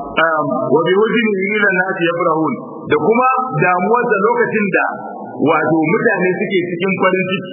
wa bi wajhi idan nasu yafrahun da kuma damuwar da lokacin da wato mutane suke cikin farin ciki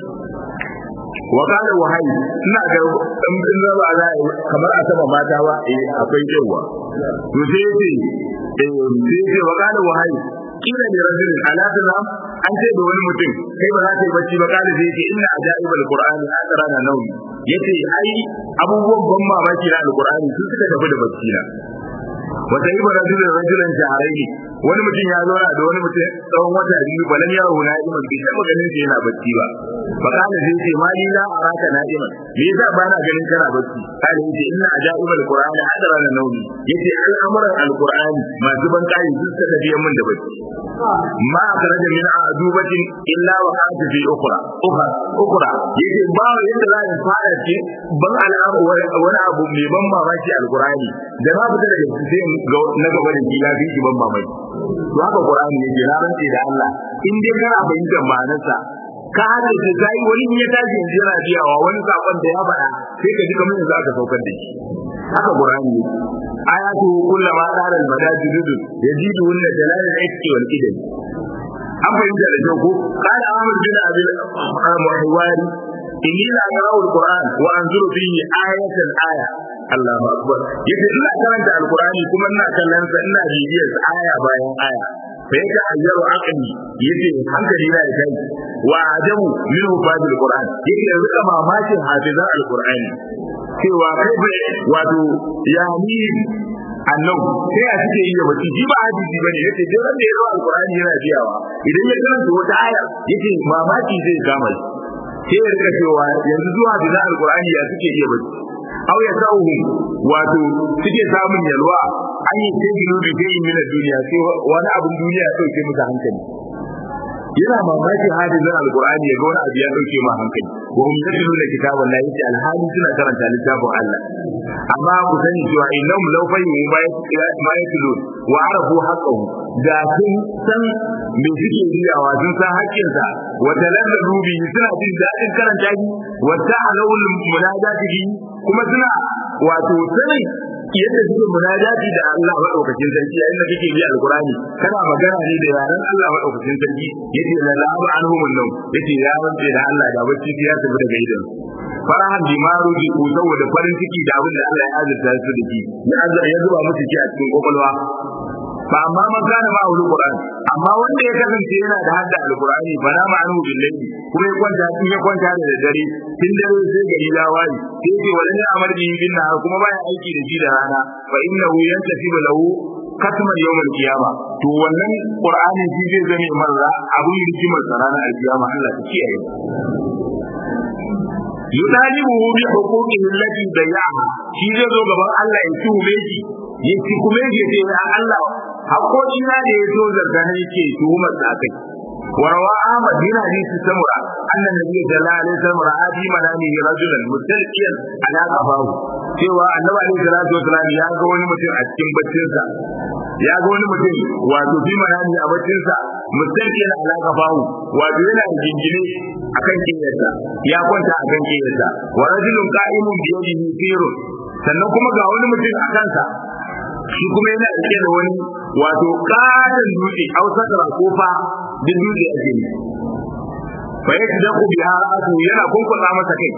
wa kana wahayi ina ga in in raba za kamar a saba mata ba eh akwai yawa to sai yace eh sai yace wa kana wahayi kila ne rajulin ala salam an ce da wani mutum kai ba za ka yi bacci ba kana sai yace inna ajaibal qur'ani asrana nawmi yace ai abubuwan ban mamaki na alqur'ani sun suka tafi da bacci na wata yi bara da rajulan jaharai wani mutum ya zauna da wani mutum tsawon wata biyu balan ya huna iman bai taɓa ganin sa yana bacci ba fa kana zai ce ma ni la araka na'iman me yasa ba na ganin kana bacci kana yace inna ajaibal qur'ani hadara na nauni yace al'amuran alqur'ani masu ban kai sun saka biyan min da bacci ma akhraja min adubatin illa wa qata fi ukhra ukhra ukhra yace ba yadda za in fara ce ban al'amu wani abu mai ban mamaki alqur'ani da ba fita daga sai ga na gaba da shi lafi shi ban mamaki to haka qur'ani yake na rantsi da Allah in dai kana fahimtar ma'anarsa ka hada da sai wani ya tashi yanzu yana biyawa wani sakon da ya faɗa sai ka ji kamar yanzu aka saukar da shi haka qur'ani yake ayatu kullama dara al-madajid yajidu wanda jalal al-ikki wal idam an fahimta da kyau ko qala ahmad bin abi al-muhawari inni la aqra'u al-qur'an wa anzuru fihi ayatan aya Allahu akbar yace ina karanta al-qur'ani kuma ina kallon sa ina bibiyar aya bayan aya fa yake ayyaru aqli yace hankali na kai wa ajabu min hufazil qur'an yake rika mamakin hafizan al-qur'ani cewa kai wato ya ni annan sai a suke yi da bacci shi ba hadisi bane yace duk wanda ya zo alqur'ani yana biyawa idan ya karanta wata aya yace mamaki zai kama shi sai ya rika cewa yanzu zuwa da alqur'ani ya suke iya bacci aw ya sauhu wato suke samun yalwa an yi sai gido da sai min duniya sai wani abun duniya ya dauke musu hankali yana mamakin hadisin alqur'ani ya ga wani abu ya dauke ma hankali wa hum yatluna kitaban la yace alhali suna karanta littafin Allah amma ku sani cewa innahum law fahimu ma yatlun wa arafu haqqahu da sun san me suke riyawa sun san haƙƙinsa wa talazzabu bi suna jin daɗin karanta shi wa ta'alawul munajati kuma suna wato sanin yadda suke munajati da Allah madaukakin sarki yayin da kake bi alqur'ani kana magana ne da yaran Allah madaukakin sarki yace la la'aba anhum annum yace ya wanda da Allah da bacci ya tafi daga idan farahan bimaru ji ko saboda farin ciki da abin da Allah ya azurta su da shi ya azurta ya zuba musu shi a cikin kwakwalwa fa amma man kana ma aure Qur'an amma wanda ya kasance yana da hadda alqur'ani fa na ma'anu billahi kuma ya kwanta in ya kwanta da dare tun dare sai gari ya wayi sai ce wala ne amar bi bin nahar kuma baya aiki da shi da rana fa innahu yantasibu lahu katman yawmal qiyama to wannan qur'ani shi zai zame marra abun rigimar sa ranar alkiyama Allah ta kiyaye yudalibuhu bi huquqihi allati dayaha shi zai zo gaban Allah ya tuhume shi ya ci kuma ya ce ya Allah haƙoƙi na da ya zo zarga na yake tuhumar sa kai وروى أحمد بن حديث سمرة أن النبي صلى الله عليه وسلم رأى في منامه رجلا مستلقيا على قفاه cewa annabi alaihi salatu wasalam ya ga wani mutum a cikin baccinsa ya ga wani mutum wato fi manami a baccinsa mustalqiyan ala qafahu wato yana jingine akan kiyarsa ya kwanta akan kiyarsa wa rajulun qa'imun bi yadihi sirrun sannan kuma ga wani mutum a kansa shi kuma yana rike da wani wato katon dutse ausakara kofa duk dutse ake ne fa yake da ku biya ra'atu yana kunkuɗa masa kai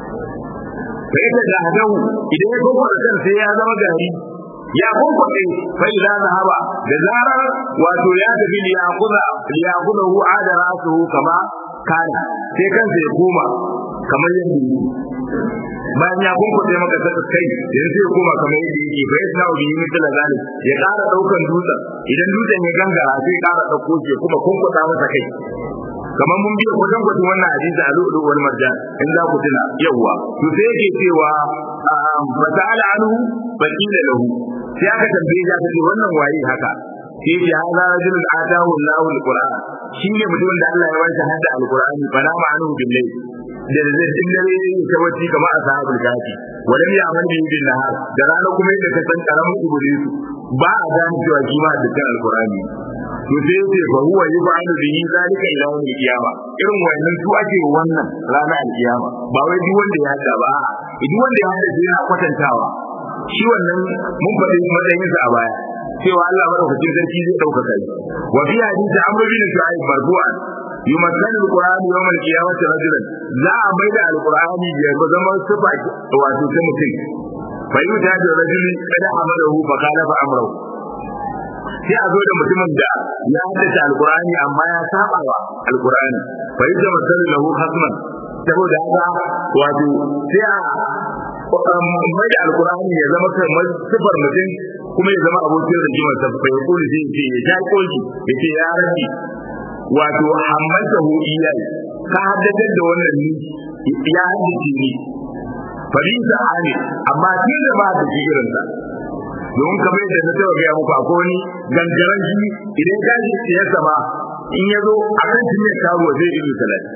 fa yake da hadahu idan ya kunkuɗa kan sai ya zama gari ya kunkuɗe fa idan zahaba da zarar wato ya tafi li yaquda li yaquda hu ada ra'suhu kama kana sai kansa ya koma kamar yadda yake bayan ya kunkuɗe maka saka kai yanzu sai koma kamar yadda yake fa yasna bi mithla zalik ya ƙara daukan dutsen idan dutsen ya gangara sai ya ƙara dauko shi kuma kunkuɗa masa kai kamar mun biya wajen gwajin wannan hadisi a lu'ulu wal marjan in za ku tuna yawwa to sai yake cewa fa ta'ala anhu fa qila lahu sai aka tambaye ya ce wannan waye haka sai ya hada rajulun atahu Allahu al-Qur'an shine mutumin da Allah ya bashi hadda al-Qur'ani fa na ma'anu billahi da zai din dare ta wati kamar ashabul kafi walam ya'mal bi bin nahar da rana kuma yadda ka san karamin iblis ba a gane cewa shi ma dukkan al-Qur'ani to sai yace fa huwa yub'alu bihi zalika ila yawm al-qiyamah irin wannan su ake wannan rana al-qiyama ba wai duk wanda ya hada ba duk wanda ya hada sai yana kwatantawa shi wannan mun faɗi matsayinsa a baya cewa Allah madaukakin sarki zai ɗaukaka shi wa fi hadisi amr bin shu'aib marfu'an yumassal alquran yawm alqiyamati rajulan za a mai da alqurani ya zama sifa wato ta mutum fa yuta da rajulin kada amarahu fa kana fa amrahu sai a zo da mutumin da ya haddace alqurani amma ya saba wa alqurani fa yuta masallu lahu hasman saboda haka wato sai a mai da alkur'ani ya zama kamar sifar mutum kuma ya zama abokin rigimar sa fa ya kuli zai ce ya ja koki ya ce ya rabi wato hammanta hu iyai ka haddace da wannan ni ya haddace ni farisa ali amma shi da ba da shi irin sa don kamar yadda na taɓa gaya muku akwai wani gangaren shi idan ka ji ya sama in ya zo a kan shi ne kawo zai ido talatin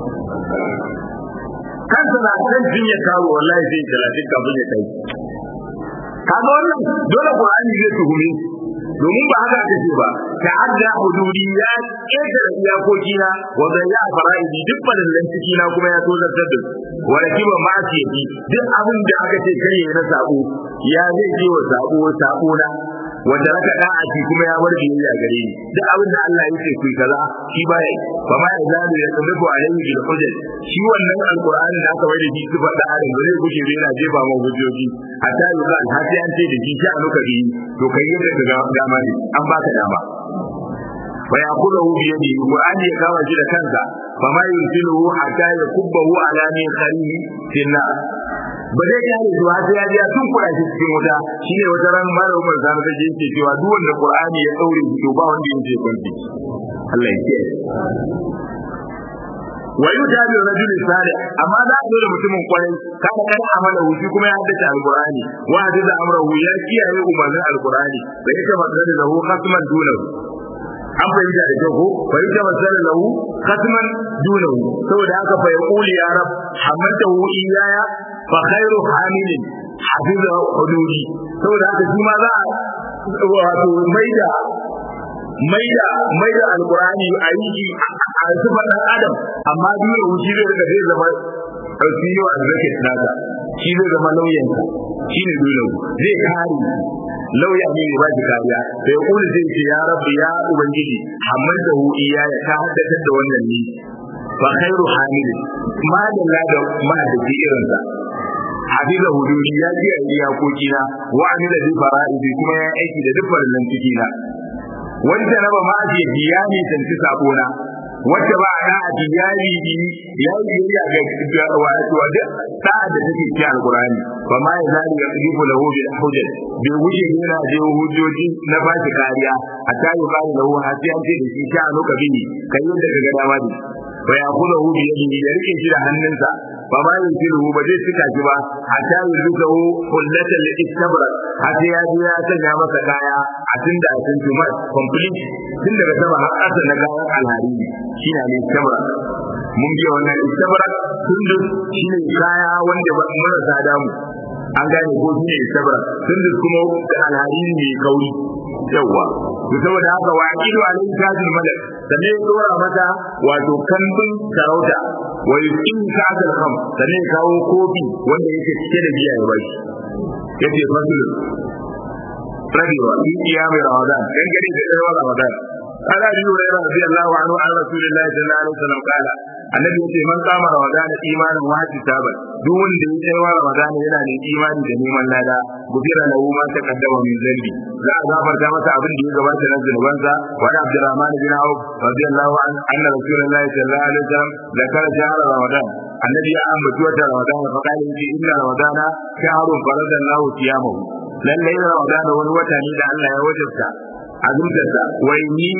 kansa na kan jinya karo wallahi zai talatin kafin ya kai kaga wannan dole qur'ani zai tuhume domin ba haka aka ce ba ta'adda hududi ya keta da iyakoki na wa ya fara'idi duk fadallan ciki na kuma ya tozartar da wa rakiba ma ce duk abin da aka ce kai na sabo ya zai je wa sabo sabo na wanda raka da'ati kuma ya bar biyayya gare ni duk abin da Allah yake ku kaza shi ba yi fa ma ya zalu ya tabbatu alaihi bil hujjat shi wannan alqur'ani da aka bai da shi sifar da adam bare gushe da yana jefa ma hujjoji hatta yi ba har sai an ce da shi sha anuka bi to kai yadda ga dama ne an baka dama wa yaqulahu bi yadihi qur'ani ya kama shi da kansa fa ma yunsiluhu hatta yakubbahu ala min kharihi finna ba zai kare zuwa sai ya ya tun kuɗa shi cikin wuta shine wata ran mara umar zanu take yake cewa duk wanda qur'ani ya daure shi to ba wanda yake kwanci Allah ya kiyaye wa yuta bi rajul salih amma za a zo da mutumin kwarai kada kan amala wuci kuma ya haddace alqur'ani wa hadda amrahu ya kiyaye umarnin alqur'ani bai ta magana da hu khasman dunahu an fahimta da kyau ko bai ta masala lahu khatman dunahu saboda haka fa yaquli ya rab hamaltahu iyaya fa khairu hamilin hafiza hududi saboda haka shi ma za a wato maida maida maida alqur'ani a yi a sifar dan adam amma dunahu shi zai daga zai zama senior advocate nasa shi zai zama lauyansa shi ne dunahu zai kare lauya ne ba shi kariya sai kuma zai ce ya rabbi ya ubangiji hamman da hu iya ya ka haddatar da wannan ni fa khairu hamil ma da da ma da ji irin sa hafiza hududi ya ji a iyakoki na wa amila bi fara'idi kuma ya aiki da duk farillan ciki na wanda na ba ma ce biya ne tanti sabona wacce ba a a diyari bi ya yi biyayya ga wato da da da take cikin alqur'ani ba ma ya zali ya tsibu lahu bil hujjat bai wuce yana da hujjoji na ba shi kariya a tayi ba lahu har sai an ce da shi sha nuka bi kai yadda ka ga dama ne fa ya kula hu bi yadihi ya rike shi da hannunsa ba ma yin filu ba zai cika shi ba hatta yuzuhu kullatan li istabra har sai ya ji ya sanya masa kaya a tunda a tun tumar complete tun daga sama har ƙasa na gawan alhariri shi ne istabra mun biya wannan istabra tun da shi ne kaya wanda ba marasa damu an gane ko shi ne istabra tun da kuma alhariri mai kauri yawwa to saboda haka wa aqidu alayhi tajul malak sannan ya dora mata wato kambin sarauta wa yuqim ka'al kham sannan ya kawo kofi wanda yake cike da biya ya bashi yace fasul rabiwa fi qiyam ramadan dan gari da tsawon ramadan قال ابي هريره رضي الله عنه عن رسول الله صلى الله عليه وسلم قال annabi yace man kama ramadana imanin wa hisaban duk wanda ya kai wa ramadana yana da imani da neman lada gufira lahu ma taqaddama min zambi za a gafarta masa abin da ya gabata na zunubansa wa da abdurrahman bin auf radiyallahu an anna rasulullahi sallallahu alaihi wasallam zakara shahra ramadan annabi ya ambaci wata ramadana fa qala yace inna ramadana shahrun faradallahu siyamahu lallai ramadana wani wata ne da Allah ya wajabta azumtarsa wai ni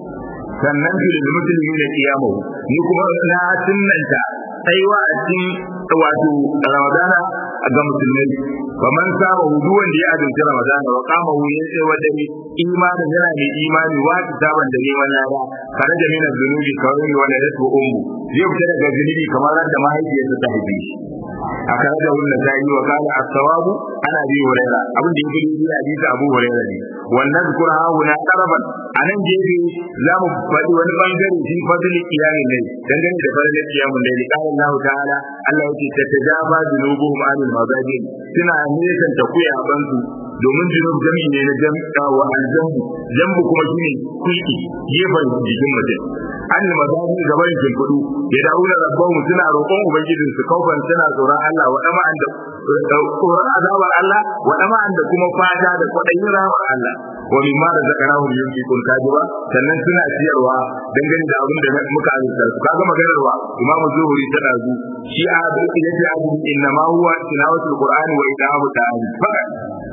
sannan su da musulmi da kiyamahu ni kuma na sunnanta tsaiwa a cikin wato ramadana ga musulmai ba man saba hudu wanda ya azumci ramadana wa kama hu ya tsaye wadda ne imanin yana mai imani wa ta saban da neman lada kare da mina zunubi kawai wanda ya so ummu zai fita daga zunubi kamar da mahaifiyarsa ta haife shi a kare da wannan ta yi wa kala as-sawabu ana bi huraira abin da yake yi hadisi abu huraira ne wannan zikra hauna taraban anan gefe za mu faɗi wani bangare shi fadli kiyamin ne dangane da fadli kiyamin ne qala Allah ta'ala Allah yake tatajaba junubuhum anil mazajin suna nisan ta kuya bansu domin junub jami ne na jam'a wa aljambu jambu kuma shine kulki gefen jikin mutum an mazaji gaban kudu ya dawo da rabban suna roƙon ubangijin su kaufan suna tsoron Allah wa dama an da tsoron azabar Allah wa dama an da kuma fata da kwaɗayin rahmar Allah wa mimma da zakarahu yunfiqun kajiba sannan suna ciyarwa dangane da abin da muka azurta su kaga maganar wa imamu zuhuri ta dazu shi a yace abu inna ma huwa tilawatul qur'ani wa idamu ta'ali fakat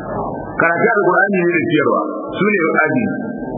karatu alqur'ani ne da ciyarwa su ne aji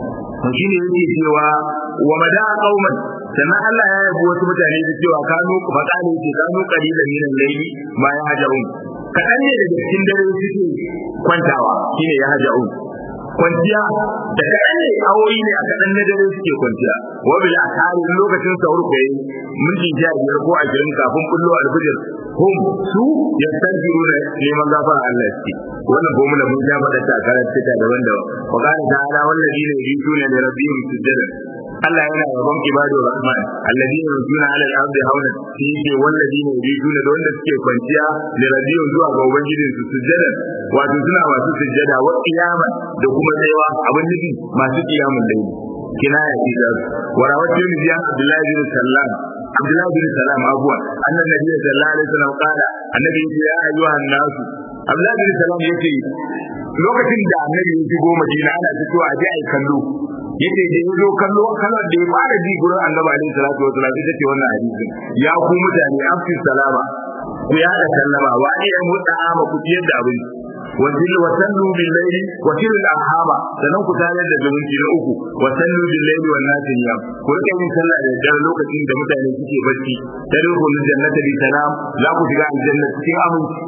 to shi ne yake cewa wa mada qauman sannan Allah ya yabi wasu mutane da cewa kanu faqali ce kanu qalilan min al-layli ma yahjaun kadan ne daga cikin dare suke kwantawa shine yahjaun kwanciya da kadan ne awoyi ne a kadan na dare suke kwanciya wa bil akari lokacin sahur ko yi minti sha biyar ko ashirin kafin kullu al-fajr hum su yastanjiruna neman gafara Allah suke wannan ko mun mun ja faɗa ta karanta ta daban-daban wa qala ta'ala wallazina yusuna li rabbihim sujada Allah yana yabon ibadur rahman alladina yusuna ala al-ardi hawlan shi yake walladina yusuna da wanda suke kwanciya li rabbihim zuwa ga ubangijin su sujada wato suna masu sujada wa qiyama da kuma tsayawa abin nufi masu qiyamun layli kinaya ce da warawatu min jiyan Abdullahi bin Sallam Abdullahi bin Salam abuwa annan nabi sallallahu alaihi wasallam qala annabi ya ayyuhan nasu Abdullahi bin Salam yace lokacin da annabi ya shigo Madina ana fitowa a je ai kallo yace da ya zo kallo kallar da ya fara ji gurin annabi alaihi salatu wasallam ita ce wannan hadisin ya ku mutane afsi salama ku ya da sallama wa ne ya mutsa ama ku ciyar da abinci wajil wa sallu bil layli wa til al arhama sanan ku tare da zumunci na uku wa sallu bil layli wan nasi niyam ku rike yin sallah da dare lokacin da mutane suke bacci tadkhulul jannata bi salam za ku shiga aljanna cikin aminci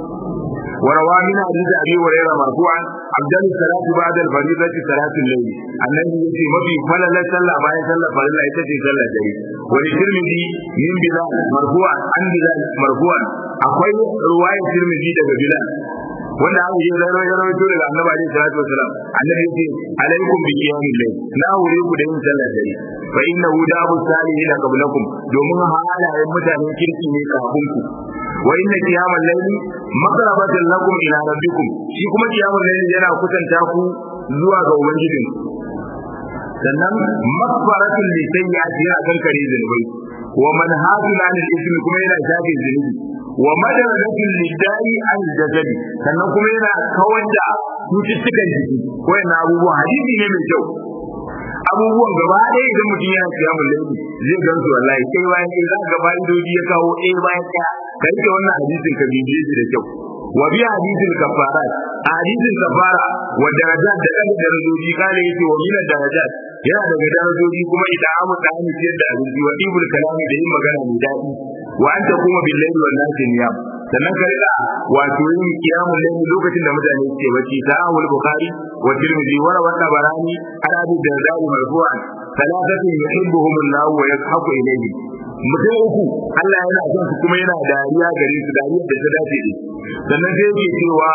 وروى من حديث ابي هريره مرفوعا افضل الصلاه بعد الفريضه صلاه الليل النبي يجي ما في فلا لا صلى ما يصلى فلا يتجي صلى الليل وللترمذي من بلال مرفوعا عن بلال مرفوعا akwai ruwayar tirmidhi daga bilal wanda aka yi raro ya rawaito daga annabi alaihi salatu wasalam annabi yace alaikum bi qiyamil layl na wuri ku da yin sallar dare fa innahu dabu salihin qablakum domin halayen mutanen kirki ne kafin ku wa inna qiyamal layli maqrabatan lakum ila rabbikum shi kuma qiyamal layli yana kusanta ku zuwa ga ubangijin sannan makfaratul li sayyi'ati ya kan kare zunubai wa manhajun anil ismi kuma yana shafe zunubi wa madarajatul lidai an jasadi sannan kuma yana kawar da cututtukan jiki ko yana abubuwan hadisi ne mai kyau abubuwan gaba ɗaya idan mutum yana kiyamun laifi zai gan su wallahi sai bayan sai za ka ba idoji ya kawo ɗaya bayan ɗaya ka rike wannan hadisin ka bibiye shi da kyau wa bi hadisin kafara a hadisin kafara wa darajat da kan darajoji kale yace wa min darajat yana daga darajoji kuma idan amu da hannu ciyar da abinci wa ibul kalami da yin magana mai daɗi wa anta kuma billahi wal nasi niyam sannan ka rika wato yin kiyamul layl lokacin da mutane suke bacci sahihul bukhari wa tirmidhi wa rawa tabarani an abi darda'i marfu'an thalathatin yuhibbuhum Allah wa yashabu ilayhi mutum uku Allah yana son su kuma yana dariya gare su dariyar da ta dace da sannan sai yake cewa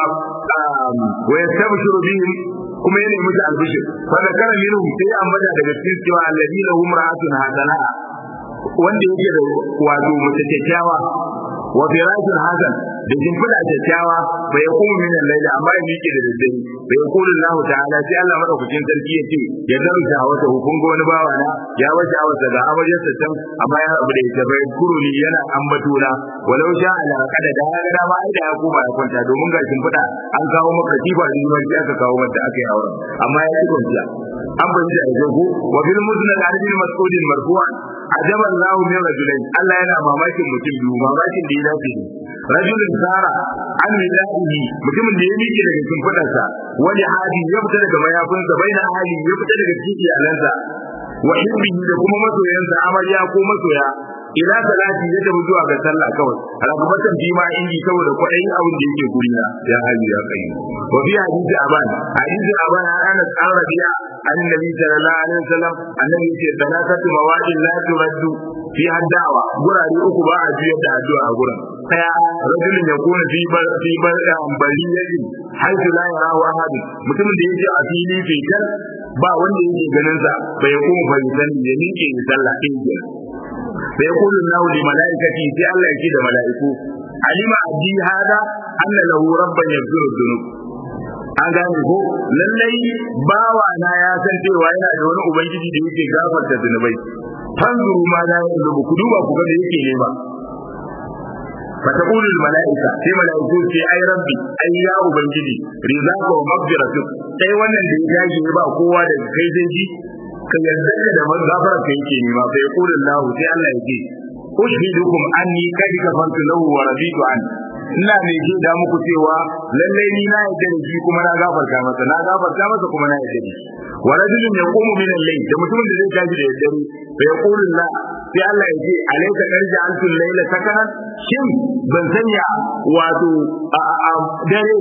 wa yastabshiru bihim kuma yana musu albishir fa zakara minhum sai ambata daga cikin cewa alladina hum ra'atun hasana wanda yake da wato mace kyakkyawa wa firashin hasan da shimfiɗa kyakkyawa bai ya kuma min laila amma ya miƙe da daddare bai ya kula Allah ta'ala sai Allah madaukakin sarki ya ce ya zaru ta wata hukun ga wani bawa na ya wace awasa ga amaryarsa can amma ya abu da ita bai kuro ni yana ambato na walau sha ala kada da ya ga ma ai da ya koma ya kwanta domin ga shimfiɗa an kawo maka kifa da yiwuwar aka kawo mata aka yi auren amma ya ci kwanciya an bayyana da jago wa bil musnad an bin mas'udin marfu'an ajaban lahu min rajulain Allah yana mamakin mutum biyu mamakin da ya dace ne rajulun sara an midaihi mutumin da ya miƙe daga cikin fadarsa wani hadi ya fita daga mayafinsa baina hali ya fita daga cikin iyalansa wa hibbihi da kuma masoyansa amarya ko masoya ila salati ya tafi zuwa ga sallah kawai rakabatan fi ma inji saboda kwaɗayin abin da yake guri na ya hayyu ya kai wa fi hadisi aban hadisi aban an anas an rabi'a an nabi sallallahu alaihi wasallam annabi yace salatatu mawadin la turaddu fi haddawa gurare uku ba a juyar da addu'a a gurin daya rajulun ya kuna fi bar fi bar bari yaji haitu la yarahu ahad mutumin da yake a fili fitar ba wanda yake ganin sa bai kuma bai san ya nike sallah din sai yaqulu Allahu li malaikati sai Allah yake da malaiku alima abdi hada anna lahu rabban yaghfiru dhunub an gane ko lallai bawa na ya san cewa yana da wani ubangiji da yake gafarta zunubai fanzuru ma da ya ku duba ku ga da yake nema فتقول الملائكة في ملائكة في أي ربي أي يا أبنجدي رزاق ومغفرتك sai wannan da ya gaji ba kowa da kai zai ji ka yarda da magafara ka yake nema fa yaqulu Allah sai Allah yake ushidukum anni kad kafartu lahu wa raditu an ina mai ji da muku cewa lallai ni na yarda da shi kuma na gafarta masa na gafarta masa kuma na yarda da shi wa rajulun yaqumu min al-layl da mutumin da zai tashi da daddare fa yaqulu Allah sai Allah yake alayka karja antul layla sakanan shin ban sanya wato a dare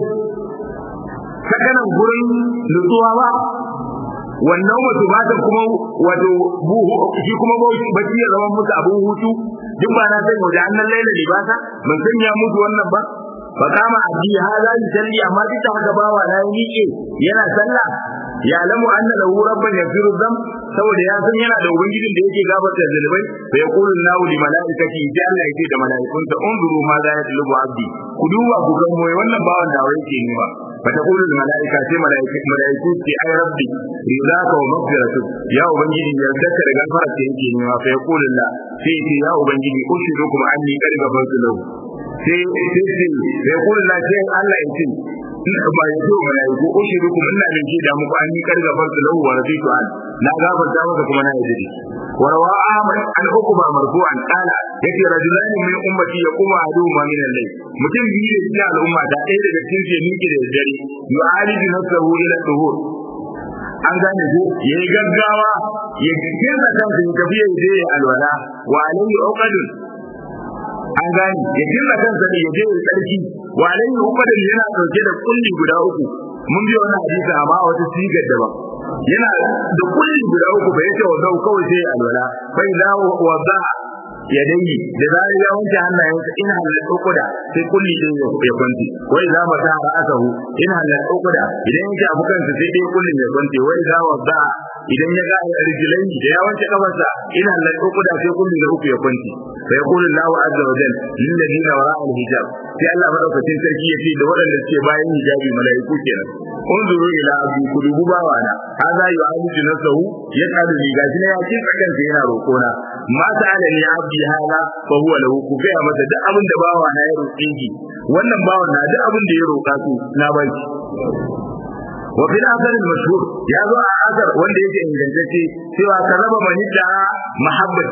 sakanan gurin nutsuwa ba wannan wato ba ta kuma wato buhu shi kuma bacci ya zama musu abun hutu duk ba na sanya da annan laila libasa ban sanya musu wannan ba fa kama abdi hada yusalli amma duk da haka bawa na miƙe yana sallah ya lamu anna lahu rabban yaghfiru dhanb saboda ya san yana da ubangijin da yake gafarta zunubai fa yaqulu lahu li malaikati ya Allah yake da malaikunta unzuru ma za yatlubu abdi ku duba ku ga moye wannan bawan da wai yake nema fa taqulu al malaika sai malaiku malaiku ce ay rabbi ridaka wa maghfiratu ya ubangiji ya saka da gafara ce yake nema fa yaqulu la sai ce ya ubangiji ushidukum anni qad ghafartu lahu sai sai sai yaqulu la sai Allah ya ce ina ba ya zo malaiku ushidukum ina da ke da muku an yi karga farsu lahu wa rafitu an na gafarta maka kuma na yi wa rawa ahmad an hukuma marfu'an qala yace rajulan min ummati yaquma aduma min al-layl mutum biyu da cikin al'umma da ɗaya daga cikin su miki da dare yu'aliju nafsahu ila tuhur an gane ko yayi gaggawa ya kinsa kansa ya tafi ya je alwala wa alayhi uqadun an gane ya kinsa kansa ne ya je ya tsarki wa alayhi uqadun yana dauke da kulli guda uku mun bi wannan hadisi amma a wata sigar daban yana da kulli guda uku bai ce wa zau kawai sai alwala bai za wa za ya dai da za ya wanke hannayensa in halal ukuda sai kulli din ya kwanti wai za ma ta ra'asahu in halal ukuda idan yake abu kansa sai dai kullin ya kwanti wai za wa za idan ya ga rijilai da ya wanke kafarsa in halal ukuda sai kulli da uku ya kwanti fa yaqulu Allahu azza wa jalla lil ladina wara'a al-hijab sai Allah madaukakin sarki ya ce da waɗanda suke bayan hijabi mala'iku kenan unzuru ila abdi ku dubu bawa na hadha yu'aliju nafsahu yaqadu li gashi ne ya ce tsakan sa yana roƙona ma ta'ala ni abdi hada fa huwa lahu ku ga masa duk abin da bawa na ya roƙe ki wannan bawan na duk abin da ya roƙa su na ba shi wa fil asar al-mashhur ya zo a asar wanda yake ingantacce cewa karaba manita mahabbat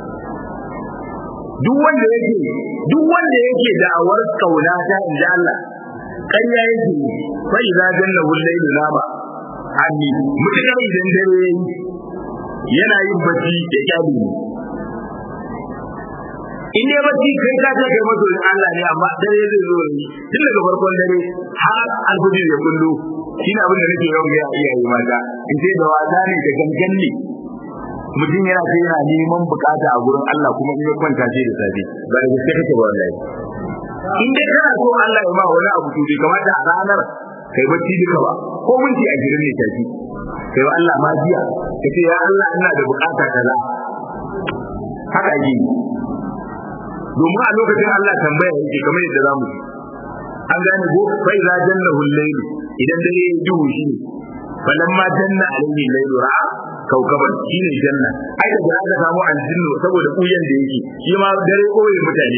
duk wanda yake duk wanda yake da'awar kauna ta inda Allah ƙarya yake fa idza janna laylu nama anni mutakar idan dare yana yin bacci da kyali ne in dai bacci kai ka ce kai maso Allah ne amma dare zai zo ne tun daga farkon dare har alfajir ya kullu shine abin da nake yawan ga iyaye mata in sai da wasa ne da gangan ne mutum yana sai yana neman bukata a gurin Allah kuma in ya kwanta sai da safe ba da gaske kake ba wallahi in dai kana so Allah ya ma wani abu to bai kamata a ranar kai bacci duka ba ko minti a gidan ne tafi kai wa Allah ma biya kace ya Allah ina da bukata kaza haka yi domin a lokacin Allah tambaya yake kamar yadda zamu ji an gane ko fa iza jannahu al-layl idan dare ya duhu shi falamma janna alayhi al-layl ra'a kaukaban shine janna ai da aka samu aljinnu saboda kuyan da yake shi ma dare koyi mutane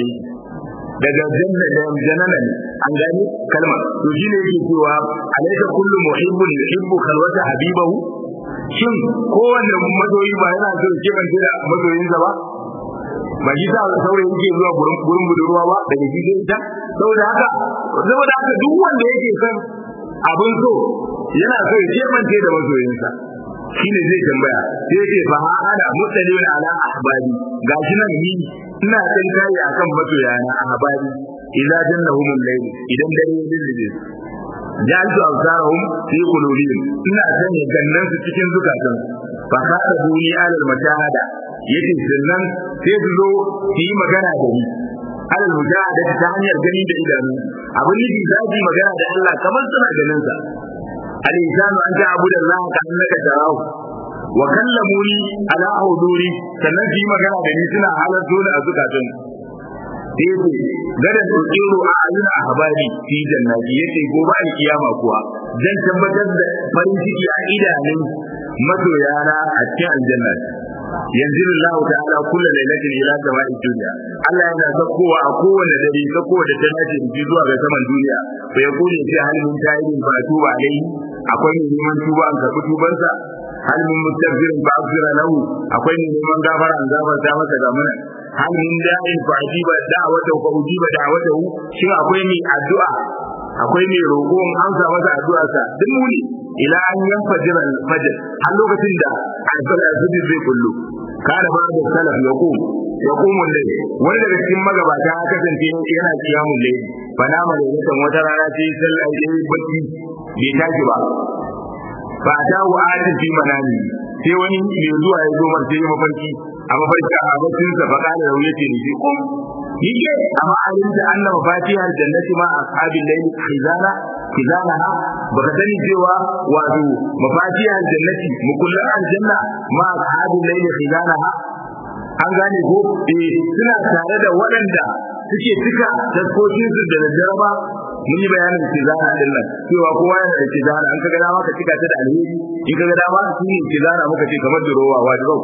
daga janna da janana ne an gane kalma to shine yake cewa alaysa kullu muhibbun yuhibbu khalwata habibahu shin kowanne mazoyi ba yana so ke ban da mazoyinsa ba ba shi sa saurayi yake zuwa gurin gurin budurwa ba daga shi sai ita saboda haka saboda haka duk wanda yake son abin so yana so ya kebance da masoyinsa shine zai tambaya sai yake fa ha ana mutalin ala ahbari gashi nan ni ina kan kai akan masoyana ahbari idza jannahum al-layl idan dare ya dille jaltu absarahum fi qulubihim ina sanya gannan su cikin zukatan fa kada duni alal mashahada yace sannan sai su zo su yi magana da ni alal mujahada ta hanyar gani da idanu abin nufi za su yi magana da Allah kamar suna ganin sa al insanu an ta'budu Allah ka annaka tarahu wa kallamuni ala huduri sannan su yi magana da ni suna halarto ni a zukatan sai gada tsiru a ayyuna a habari fi jannati yace gobe alkiyama kuwa zan tabbatar da farin ciki a idanun masoyana a cikin aljanna yanzu Allah ta'ala kullu lailatin ila sama'i dunya Allah yana sakkowa a kowane dare sakkowa da ta dace da zuwa ga saman duniya fa ya kuje sai halin tayyibin fa tuba alai akwai ne neman tuba an karbi tubansa hal min mustaghfirin fa aghfira lahu akwai ne neman gafara an gafarta masa ga mana hal min da'in fa ajiba da'wata fa ujiba da'watahu shin akwai ne addu'a akwai mai roƙo in amsa masa addu'arsa duk muni ila an yanfajira al-fajr har lokacin da al-fajr zai kullu kada ba da salaf ya ku ya kuma dai wani daga cikin magabata ya kasance yana kiyamun dai bana ma da mutan wata rana sai sallah ya yi bacci bai tashi ba ba ta wa ati fi manami sai wani mai zuwa ya zo martai mafarki a mafarki a baccin sa fa kana da yace ni kum yake amma alimta anna mafatihar jannati ma ashabil layl khizana khizanaha baka sani cewa wato mafatihar jannati mukullan aljanna ma ashabil layl khizanaha an gane ko eh suna tare da waɗanda suke cika taskokin su da jaraba mun yi bayanin kizana din nan cewa kowa yana da kizana an kaga dama ka cika ta da alheri in kaga dama shi ne kizana muka ce kamar durowa wajibi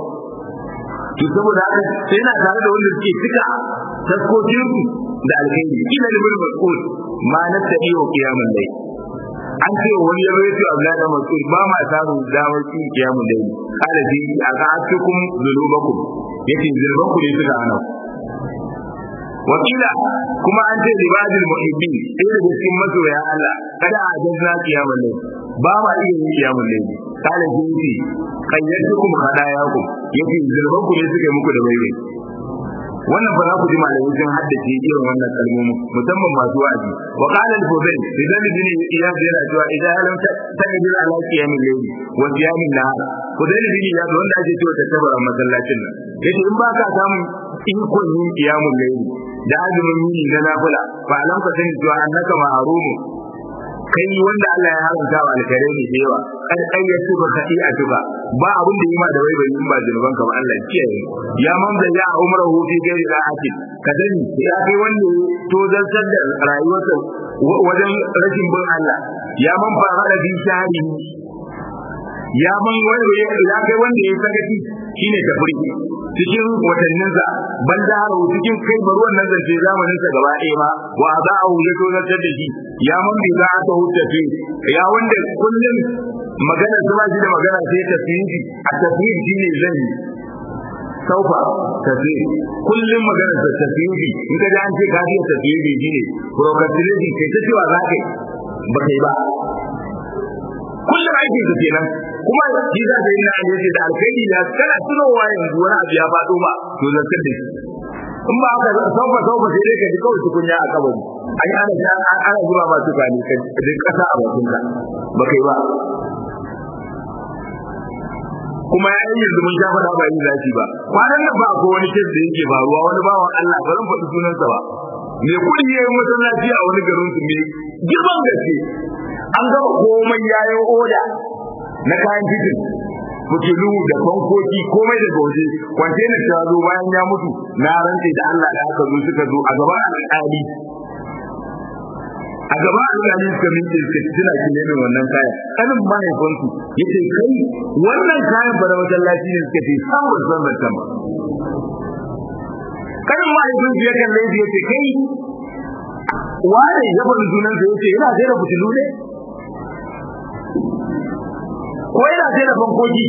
to saboda haka sai yana tare da wanda suke cika taskokin su da alheri ila libul mas'ul ma na tabi wa qiyamul layl an ce wani yaro ya ce Abdullahi da Mas'ud ba ma samun damar cin qiyamul layl kala ji aka atukum zulubakum yace zulubanku ne suka hana wakila kuma an ce libadil muhibbin sai da cikin masoya Allah kada a jazza qiyamul layl ba ma iya yin qiyamul layl kala ji kayyatukum khadayakum yace zulubanku ne suka yi muku da baibai wannan fa za ku ji malamai sun haddace irin wannan kalmomin musamman masu wa'azi wa qala al-fudayl idan bin iyad yana cewa idan lam tajid ala qiyam al-layl wa qiyam an-nahar fudayl bin iyad wanda ake cewa ta tabara masallacin nan yace in ba ka samu ikon yin qiyam al-layl da azumin yini na nafila fa alam ka sani cewa annaka ma'rumu kai wanda Allah ya haramta wa alkare ne da yawa kan kai ya tuba kai a tuba ba abin da yima da wai bai yin ba zunuban ka ba Allah kiyaye ya man da ya umrahu fi gairi da'atin ka sani ya kai wanda to zartar da rayuwarsa wajen rashin bin Allah ya man fara da bin shahari ya man wanda ya kai wanda ya sakaci shine tafri cikin watanninsa ban da haro cikin kai bari wannan zance zamaninsa gaba ɗaya ba wa za a wuce to zartar da shi ya man bi za a ta huta fi ya wanda kullum magana su ba shi da magana sai tafsiri a tafsiri shine zan yi saufa tafsiri kullum magana ta tafsiri in ka ji an ce ka ji tafsiri shine procrastination kai ta cewa za ka yi ba kai ba kullum aikin ka kenan kuma shi za ka yi na yace da alkhairi da kana tunowa yanzu wani abu ya faɗo ba to zakar da shi in ba haka saufa saufa sai dai ka ji kawai tukunya a kabari an yi ana ana zuba ma tuka ne ka ji kasa a bakin ka ba kai ba kuma ya yi yanzu mun sha faɗa ba yi zafi ba kwanan nan ba ko wani kes da yake faruwa wani bawan Allah ba zan faɗi sunansa ba me kuɗi ya yi masallaci a wani garin su me girman gaske an gama komai ya yi oda na kayan titin fitilu da fankoki komai da goje kwantena ta zo bayan ya mutu na rantse da Allah da aka zo suka zo a gaban alƙali a gaban alƙali suka miƙe suka tuna ki ne wannan kayan kanin mahaifinsu yace kai wannan kayan ba da masallaci ne suka ce samun zan da ba kanin mahaifinsu ya kalle shi yace kai wane ya faɗi sunansa yace yana sai da fitilu ne ko yana sai da fankoki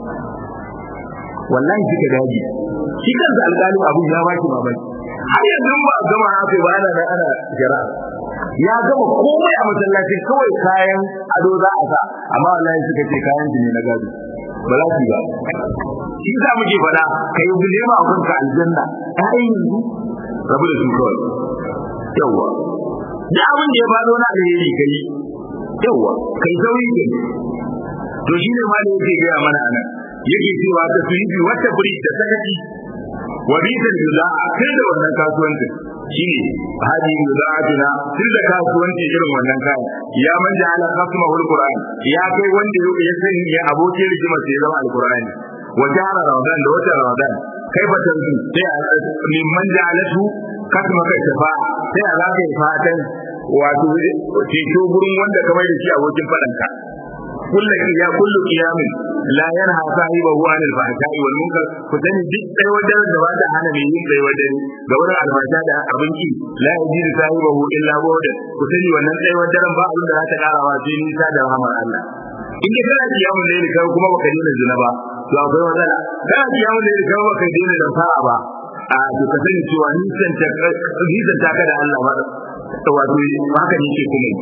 wallahi suka daji shi kansa alƙalin abu ya baki mamaki har yanzu ba a gama haka ba ana nan ana jira ya gama komai a masallaci kawai kayan ado za a sa amma wallahi suka ce kayan ne na gado ba za su ba shi za muke faɗa ka yi guje ma abin ka aljanna ƴaƴan yanzu rabu da su kawai yawwa duk abin da ya faɗo na alheri kai yawwa kai sauri kai to shi ne ma da yake gaya mana anan yake cewa ta su yi wata buri da sakaci wa bitan yuza'a kai da wannan kasuwanci shine hadi yuza'atina tun da kasuwanci irin wannan kayan ya man da ala qasma wal qur'an ya kai wanda ya sani ya abokin rigima sai zama alqur'ani wa jara ramadan da wata ramadan kai fatan su sai a min man da alatu kasma kai tafa sai a zaka yi fatan wato ceto gurin wanda kamar da shi abokin fadanka kullu ya kullu qiyamin la yanha sahibahu an al-fahsha'i wal munkar ku sani duk sai wajen da ba ta hana mai yin sai wajen ga wurin alfasha da abinci la yajidu sahibahu illa bawda ku sani wannan sai wajen ba abin da za ta kara wa sai nisa da rahmar Allah in ka kana kiyamun ne kai kuma baka dena zina ba to akwai matsala kana kiyamun ne kai baka dena da sa'a ba a to ka sani cewa nisan ta nisan ta ka da Allah ba wato haka ne ke kuma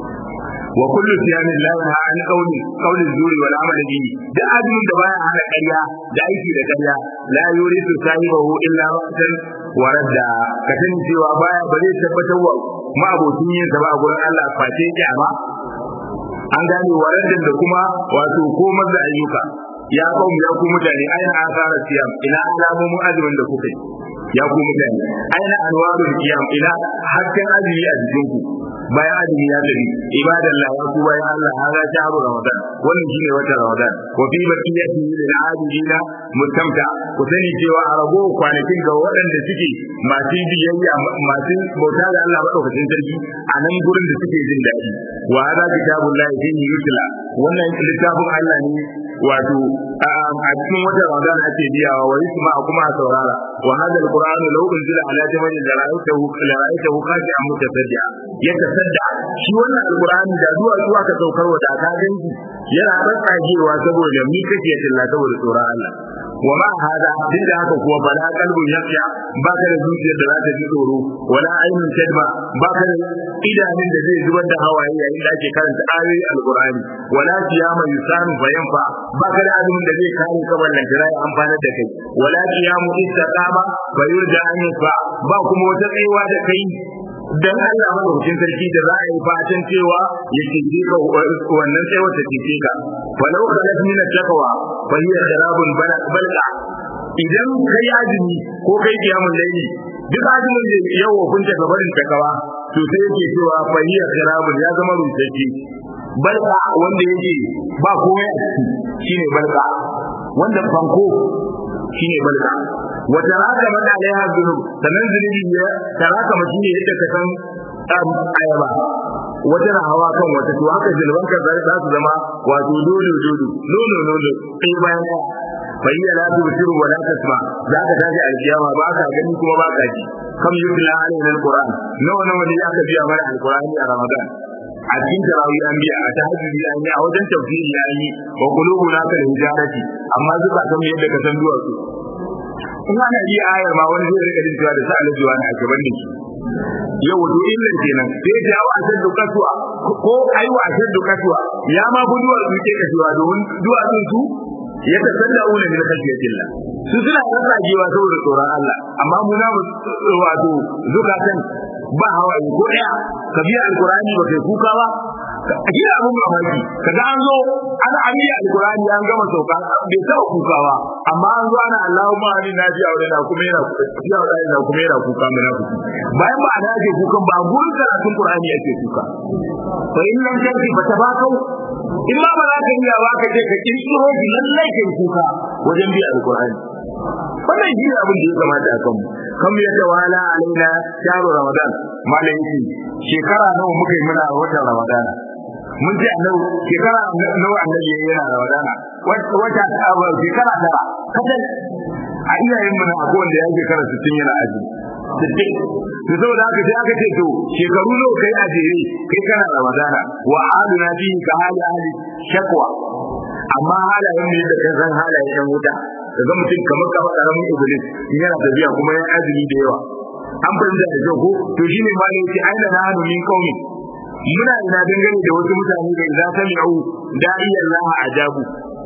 وكل صيام لا ينهى عن قول قول الزور والعمل به da azumin da baya hana ƙarya da aiki da ƙarya la yuridu sahibahu illa waqtan wa radda ka sani cewa baya ba zai tabbatar wa ma'abocin yin sa ba a gurin Allah face kyama an gane waraddan da kuma wato komar da ayyuka ya kawo ya ku mutane aina asara siyam ina alamomin azumin da kuka yi ya ku mutane aina anwarul qiyam ina hakkan azumi a jikin ku bayan azumi ya tafi ibadallah ya ku bayan Allah hada shahru ramadan wannan shine wata ramadan wa fi baqiyati lil ajilina mutamta ku sani cewa a rago kwanakin ga waɗanda suke masu biyayya masu bauta da Allah madaukakin sarki a nan gurin da suke jin daɗi wa hada kitabullahi fihi yutla wannan littafin Allah ne wato a cikin wata ramadan ake biyawa wa yusma kuma a saurara wa hada alquran law unzila ala jabalin la ra'aytahu la ra'aytahu khashi'an mutasaddia yatasadda shi wannan alqurani da zuwa zuwa ka saukar wa da ka ganki yana tsatsagewa saboda mi kake tilla saboda tsoron Allah wa ma hada duk da haka kuwa bala kalbun yakhsha ba ka da zuciyar da za ta ji tsoro wala ainun tadma ba ka da idanun da zai zubar da hawaye yayin da ake karanta ayoyi alqur'ani wala siyama yusanu fayanfa ba ka da azumin da zai kare ka wannan jira ya amfana da kai wala qiyamu istaqama fa yurja an yusfa ba kuma wata tsayuwa da kai dan Allah madaukakin sarki da za a yi fatan cewa ya cece ka wannan sai wata cece ka walau khalat min taqwa fa hiya sharabun balqa idan kai azumi ko kai kiyamun laili duk azumin da yau hukunta gabarin takawa to sai yake cewa fa hiya sharabun ya zama rusacce balqa wanda yake ba komai a ciki shine balqa wanda fanko shine balqa wata raka mana alaiha zunub sannan zunubi ya taraka mashi ne yadda ka san ayaba wata na hawa kan wata to haka zunuban ka za su zama wato dole dole nono nono sai bayan ɗaya fayya la tubsiru wa la tasma za ka tashi alkiyama ba ka gani kuma ba ka ji kam yutla alaina alquran nawa nawa ne aka biya mana alqurani a ramadan a cikin tarawih an biya a tahajjudi an yi a wajen tafsiri an yi wa qulubuna kal hijarati amma zuka san yadda ka san duwatsu in ana yi ayar ma wani zai rika cewa da sa alajuwa na ake bane shi yau wato illan kenan sai ya wa ashaddu kaswa ko ayi wa ashaddu kaswa ya ma buduwar su ke kaswa domin duwatsun su ya tasalla una min khashyatillah su suna rarragewa saboda tsoron Allah amma mu na wato zukatan ba hawaye ko daya ka biya alqur'ani ba kai kuka ba shi abun mamaki kaga an zo an amiya alqur'ani an gama sauka bai taɓa kuka ba amma an zo ana Allahumma amin na ji aure na kuma yana ya aure na kuma yana kuka munafiki bayan ba ana ake kukan ba gurin karatun qur'ani ake kuka to in nan tanki ba ta ba kau in ma ba za ka iya ba ka je ka kirkiro shi lallai kai kuka wajen biya alqur'ani wannan shi abin da ya kamata a kanmu kan ya tawala alaina shahru ramadan malai shekara nawa muka yi muna watan ramadana mun ji annabi shekara nawa annabi yayi yana ramadana wata abu shekara tara kadan a iyayen mu na akwai wanda ya shekara 60 yana aji sittin to saboda haka sai aka ce to shekaru nawa kai a jere kai kana ramadana wa aluna fi ka hali ahli shakwa amma halayen ne da kan san halayen yan wuta daga mutum kamar kamar karamin iblis yana tafiya kuma ya azumi da yawa an fahimta da kyau ko to shine ma ne ce aina na hadu min qaumi muna ina dangane da wasu mutane da idan sami'u da'iyan Allah ajabu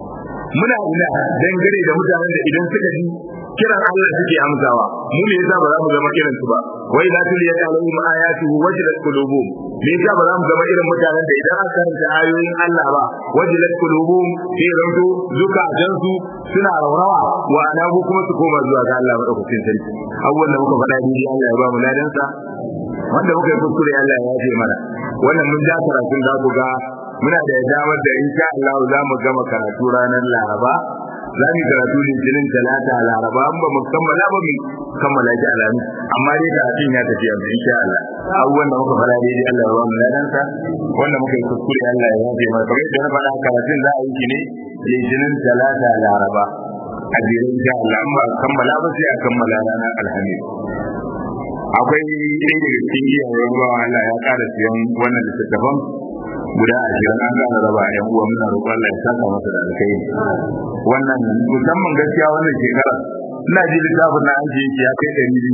muna ina dangane da mutanen da idan suka ji kiran Allah suke amsawa mu ne yasa ba za mu zama irin su ba wai za tu liya alaihim ayatuhu wajilat qulubuhum me yasa ba za mu zama irin mutanen da idan aka karanta ayoyin Allah ba wajilat qulubuhum sai ranto zukatan su suna raurawa wa anabu kuma su koma zuwa ga Allah madaukakin sarki abubuwan da muka faɗa ni Allah ya ba mu ladan sa wanda muka yi kuskure Allah ya yafe mana wannan mun ja karatun za ku ga muna da damar da insha Allah za mu gama karatu ranar Laraba za mu karatu litinin talata laraba an ba mu kammala ba mu kammala shi alamu amma dai karatun ya tafi yanzu insha Allah abubuwan da muka fara daidai Allah ya ba mu ladansa wanda muka yi kuskure Allah ya yafe mana kamar yadda na faɗa karatun za a yi shi ne litinin talata laraba a jere insha Allah an ba kammala ba sai a kammala ranar alhamis akwai ɗaya daga cikin iyayen ruwa Allah ya ƙara siyan wannan littattafan guda ashirin an gane raba yan uwa muna roƙon Allah ya saka masa da alkai wannan musamman gaskiya wannan shekara ina ji littafin na an je ya kai ɗari biyu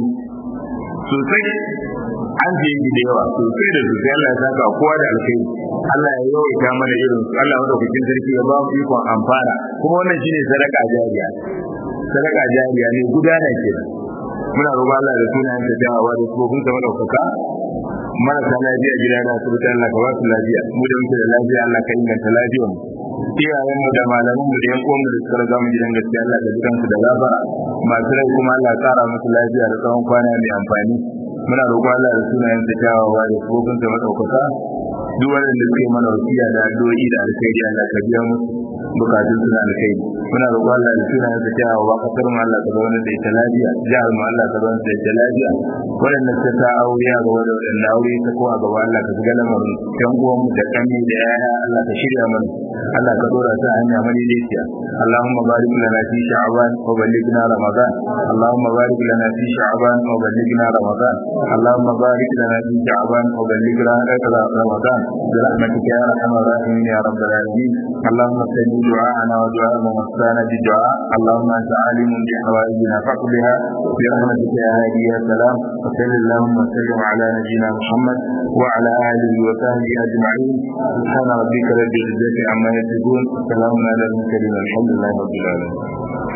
sosai an je yi da yawa sosai da sosai Allah ya saka kowa da alkai Allah ya yawaita mana irin su Allah madaukakin sarki ya ba mu ikon amfana kuma wannan shine sadaka jariya sadaka jariya ne gudana kenan muna roƙon Allah da sunayen ta dawowa da tsofin sa madaukaka marasa lafiya gida da asibiti Allah ka ba su lafiya mu da muke da lafiya Allah ka inganta lafiyar mu iyayen mu da malaman mu da yan uwan mu da suka riga mu gidan gaskiya Allah ka jikan su da gafara masu rai kuma Allah ya kara musu lafiya da tsawon kwana mai amfani muna roƙon Allah da sunayen sa dawowa da tsofin sa madaukaka duk wanda suke mana wasiya da addu'o'i da alkhairi Allah ka biya musu bukatun su na alkhairi muna roƙon Allah da sunayen sa dawowa kasar mu Allah ka zauna da ita lafiya jihar mu Allah ka zauna da ita lafiya waɗanda suka ta aure a gaba da waɗanda aure ta ko a gaba Allah ka shiga lamarin yan uwan mu da kanni da yaya Allah ka shirya mana Allah ka dora ta hanya mani daiciya Allahumma barik lana fi sha'ban wa ballighna ramadan Allahumma barik lana fi sha'ban wa ballighna ramadan Allahumma barik lana fi sha'ban wa ballighna ramadan برحمتك يا ارحم الراحمين يا رب العالمين اللهم استجب دعاءنا ودعاء من وصانا بالدعاء اللهم انت عالم بحوائجنا فاقضها برحمتك يا هادي يا سلام وصل اللهم وسلم على نبينا محمد وعلى اله وصحبه اجمعين سبحان ربك رب العزه عما يصفون وسلام على المرسلين الحمد لله رب العالمين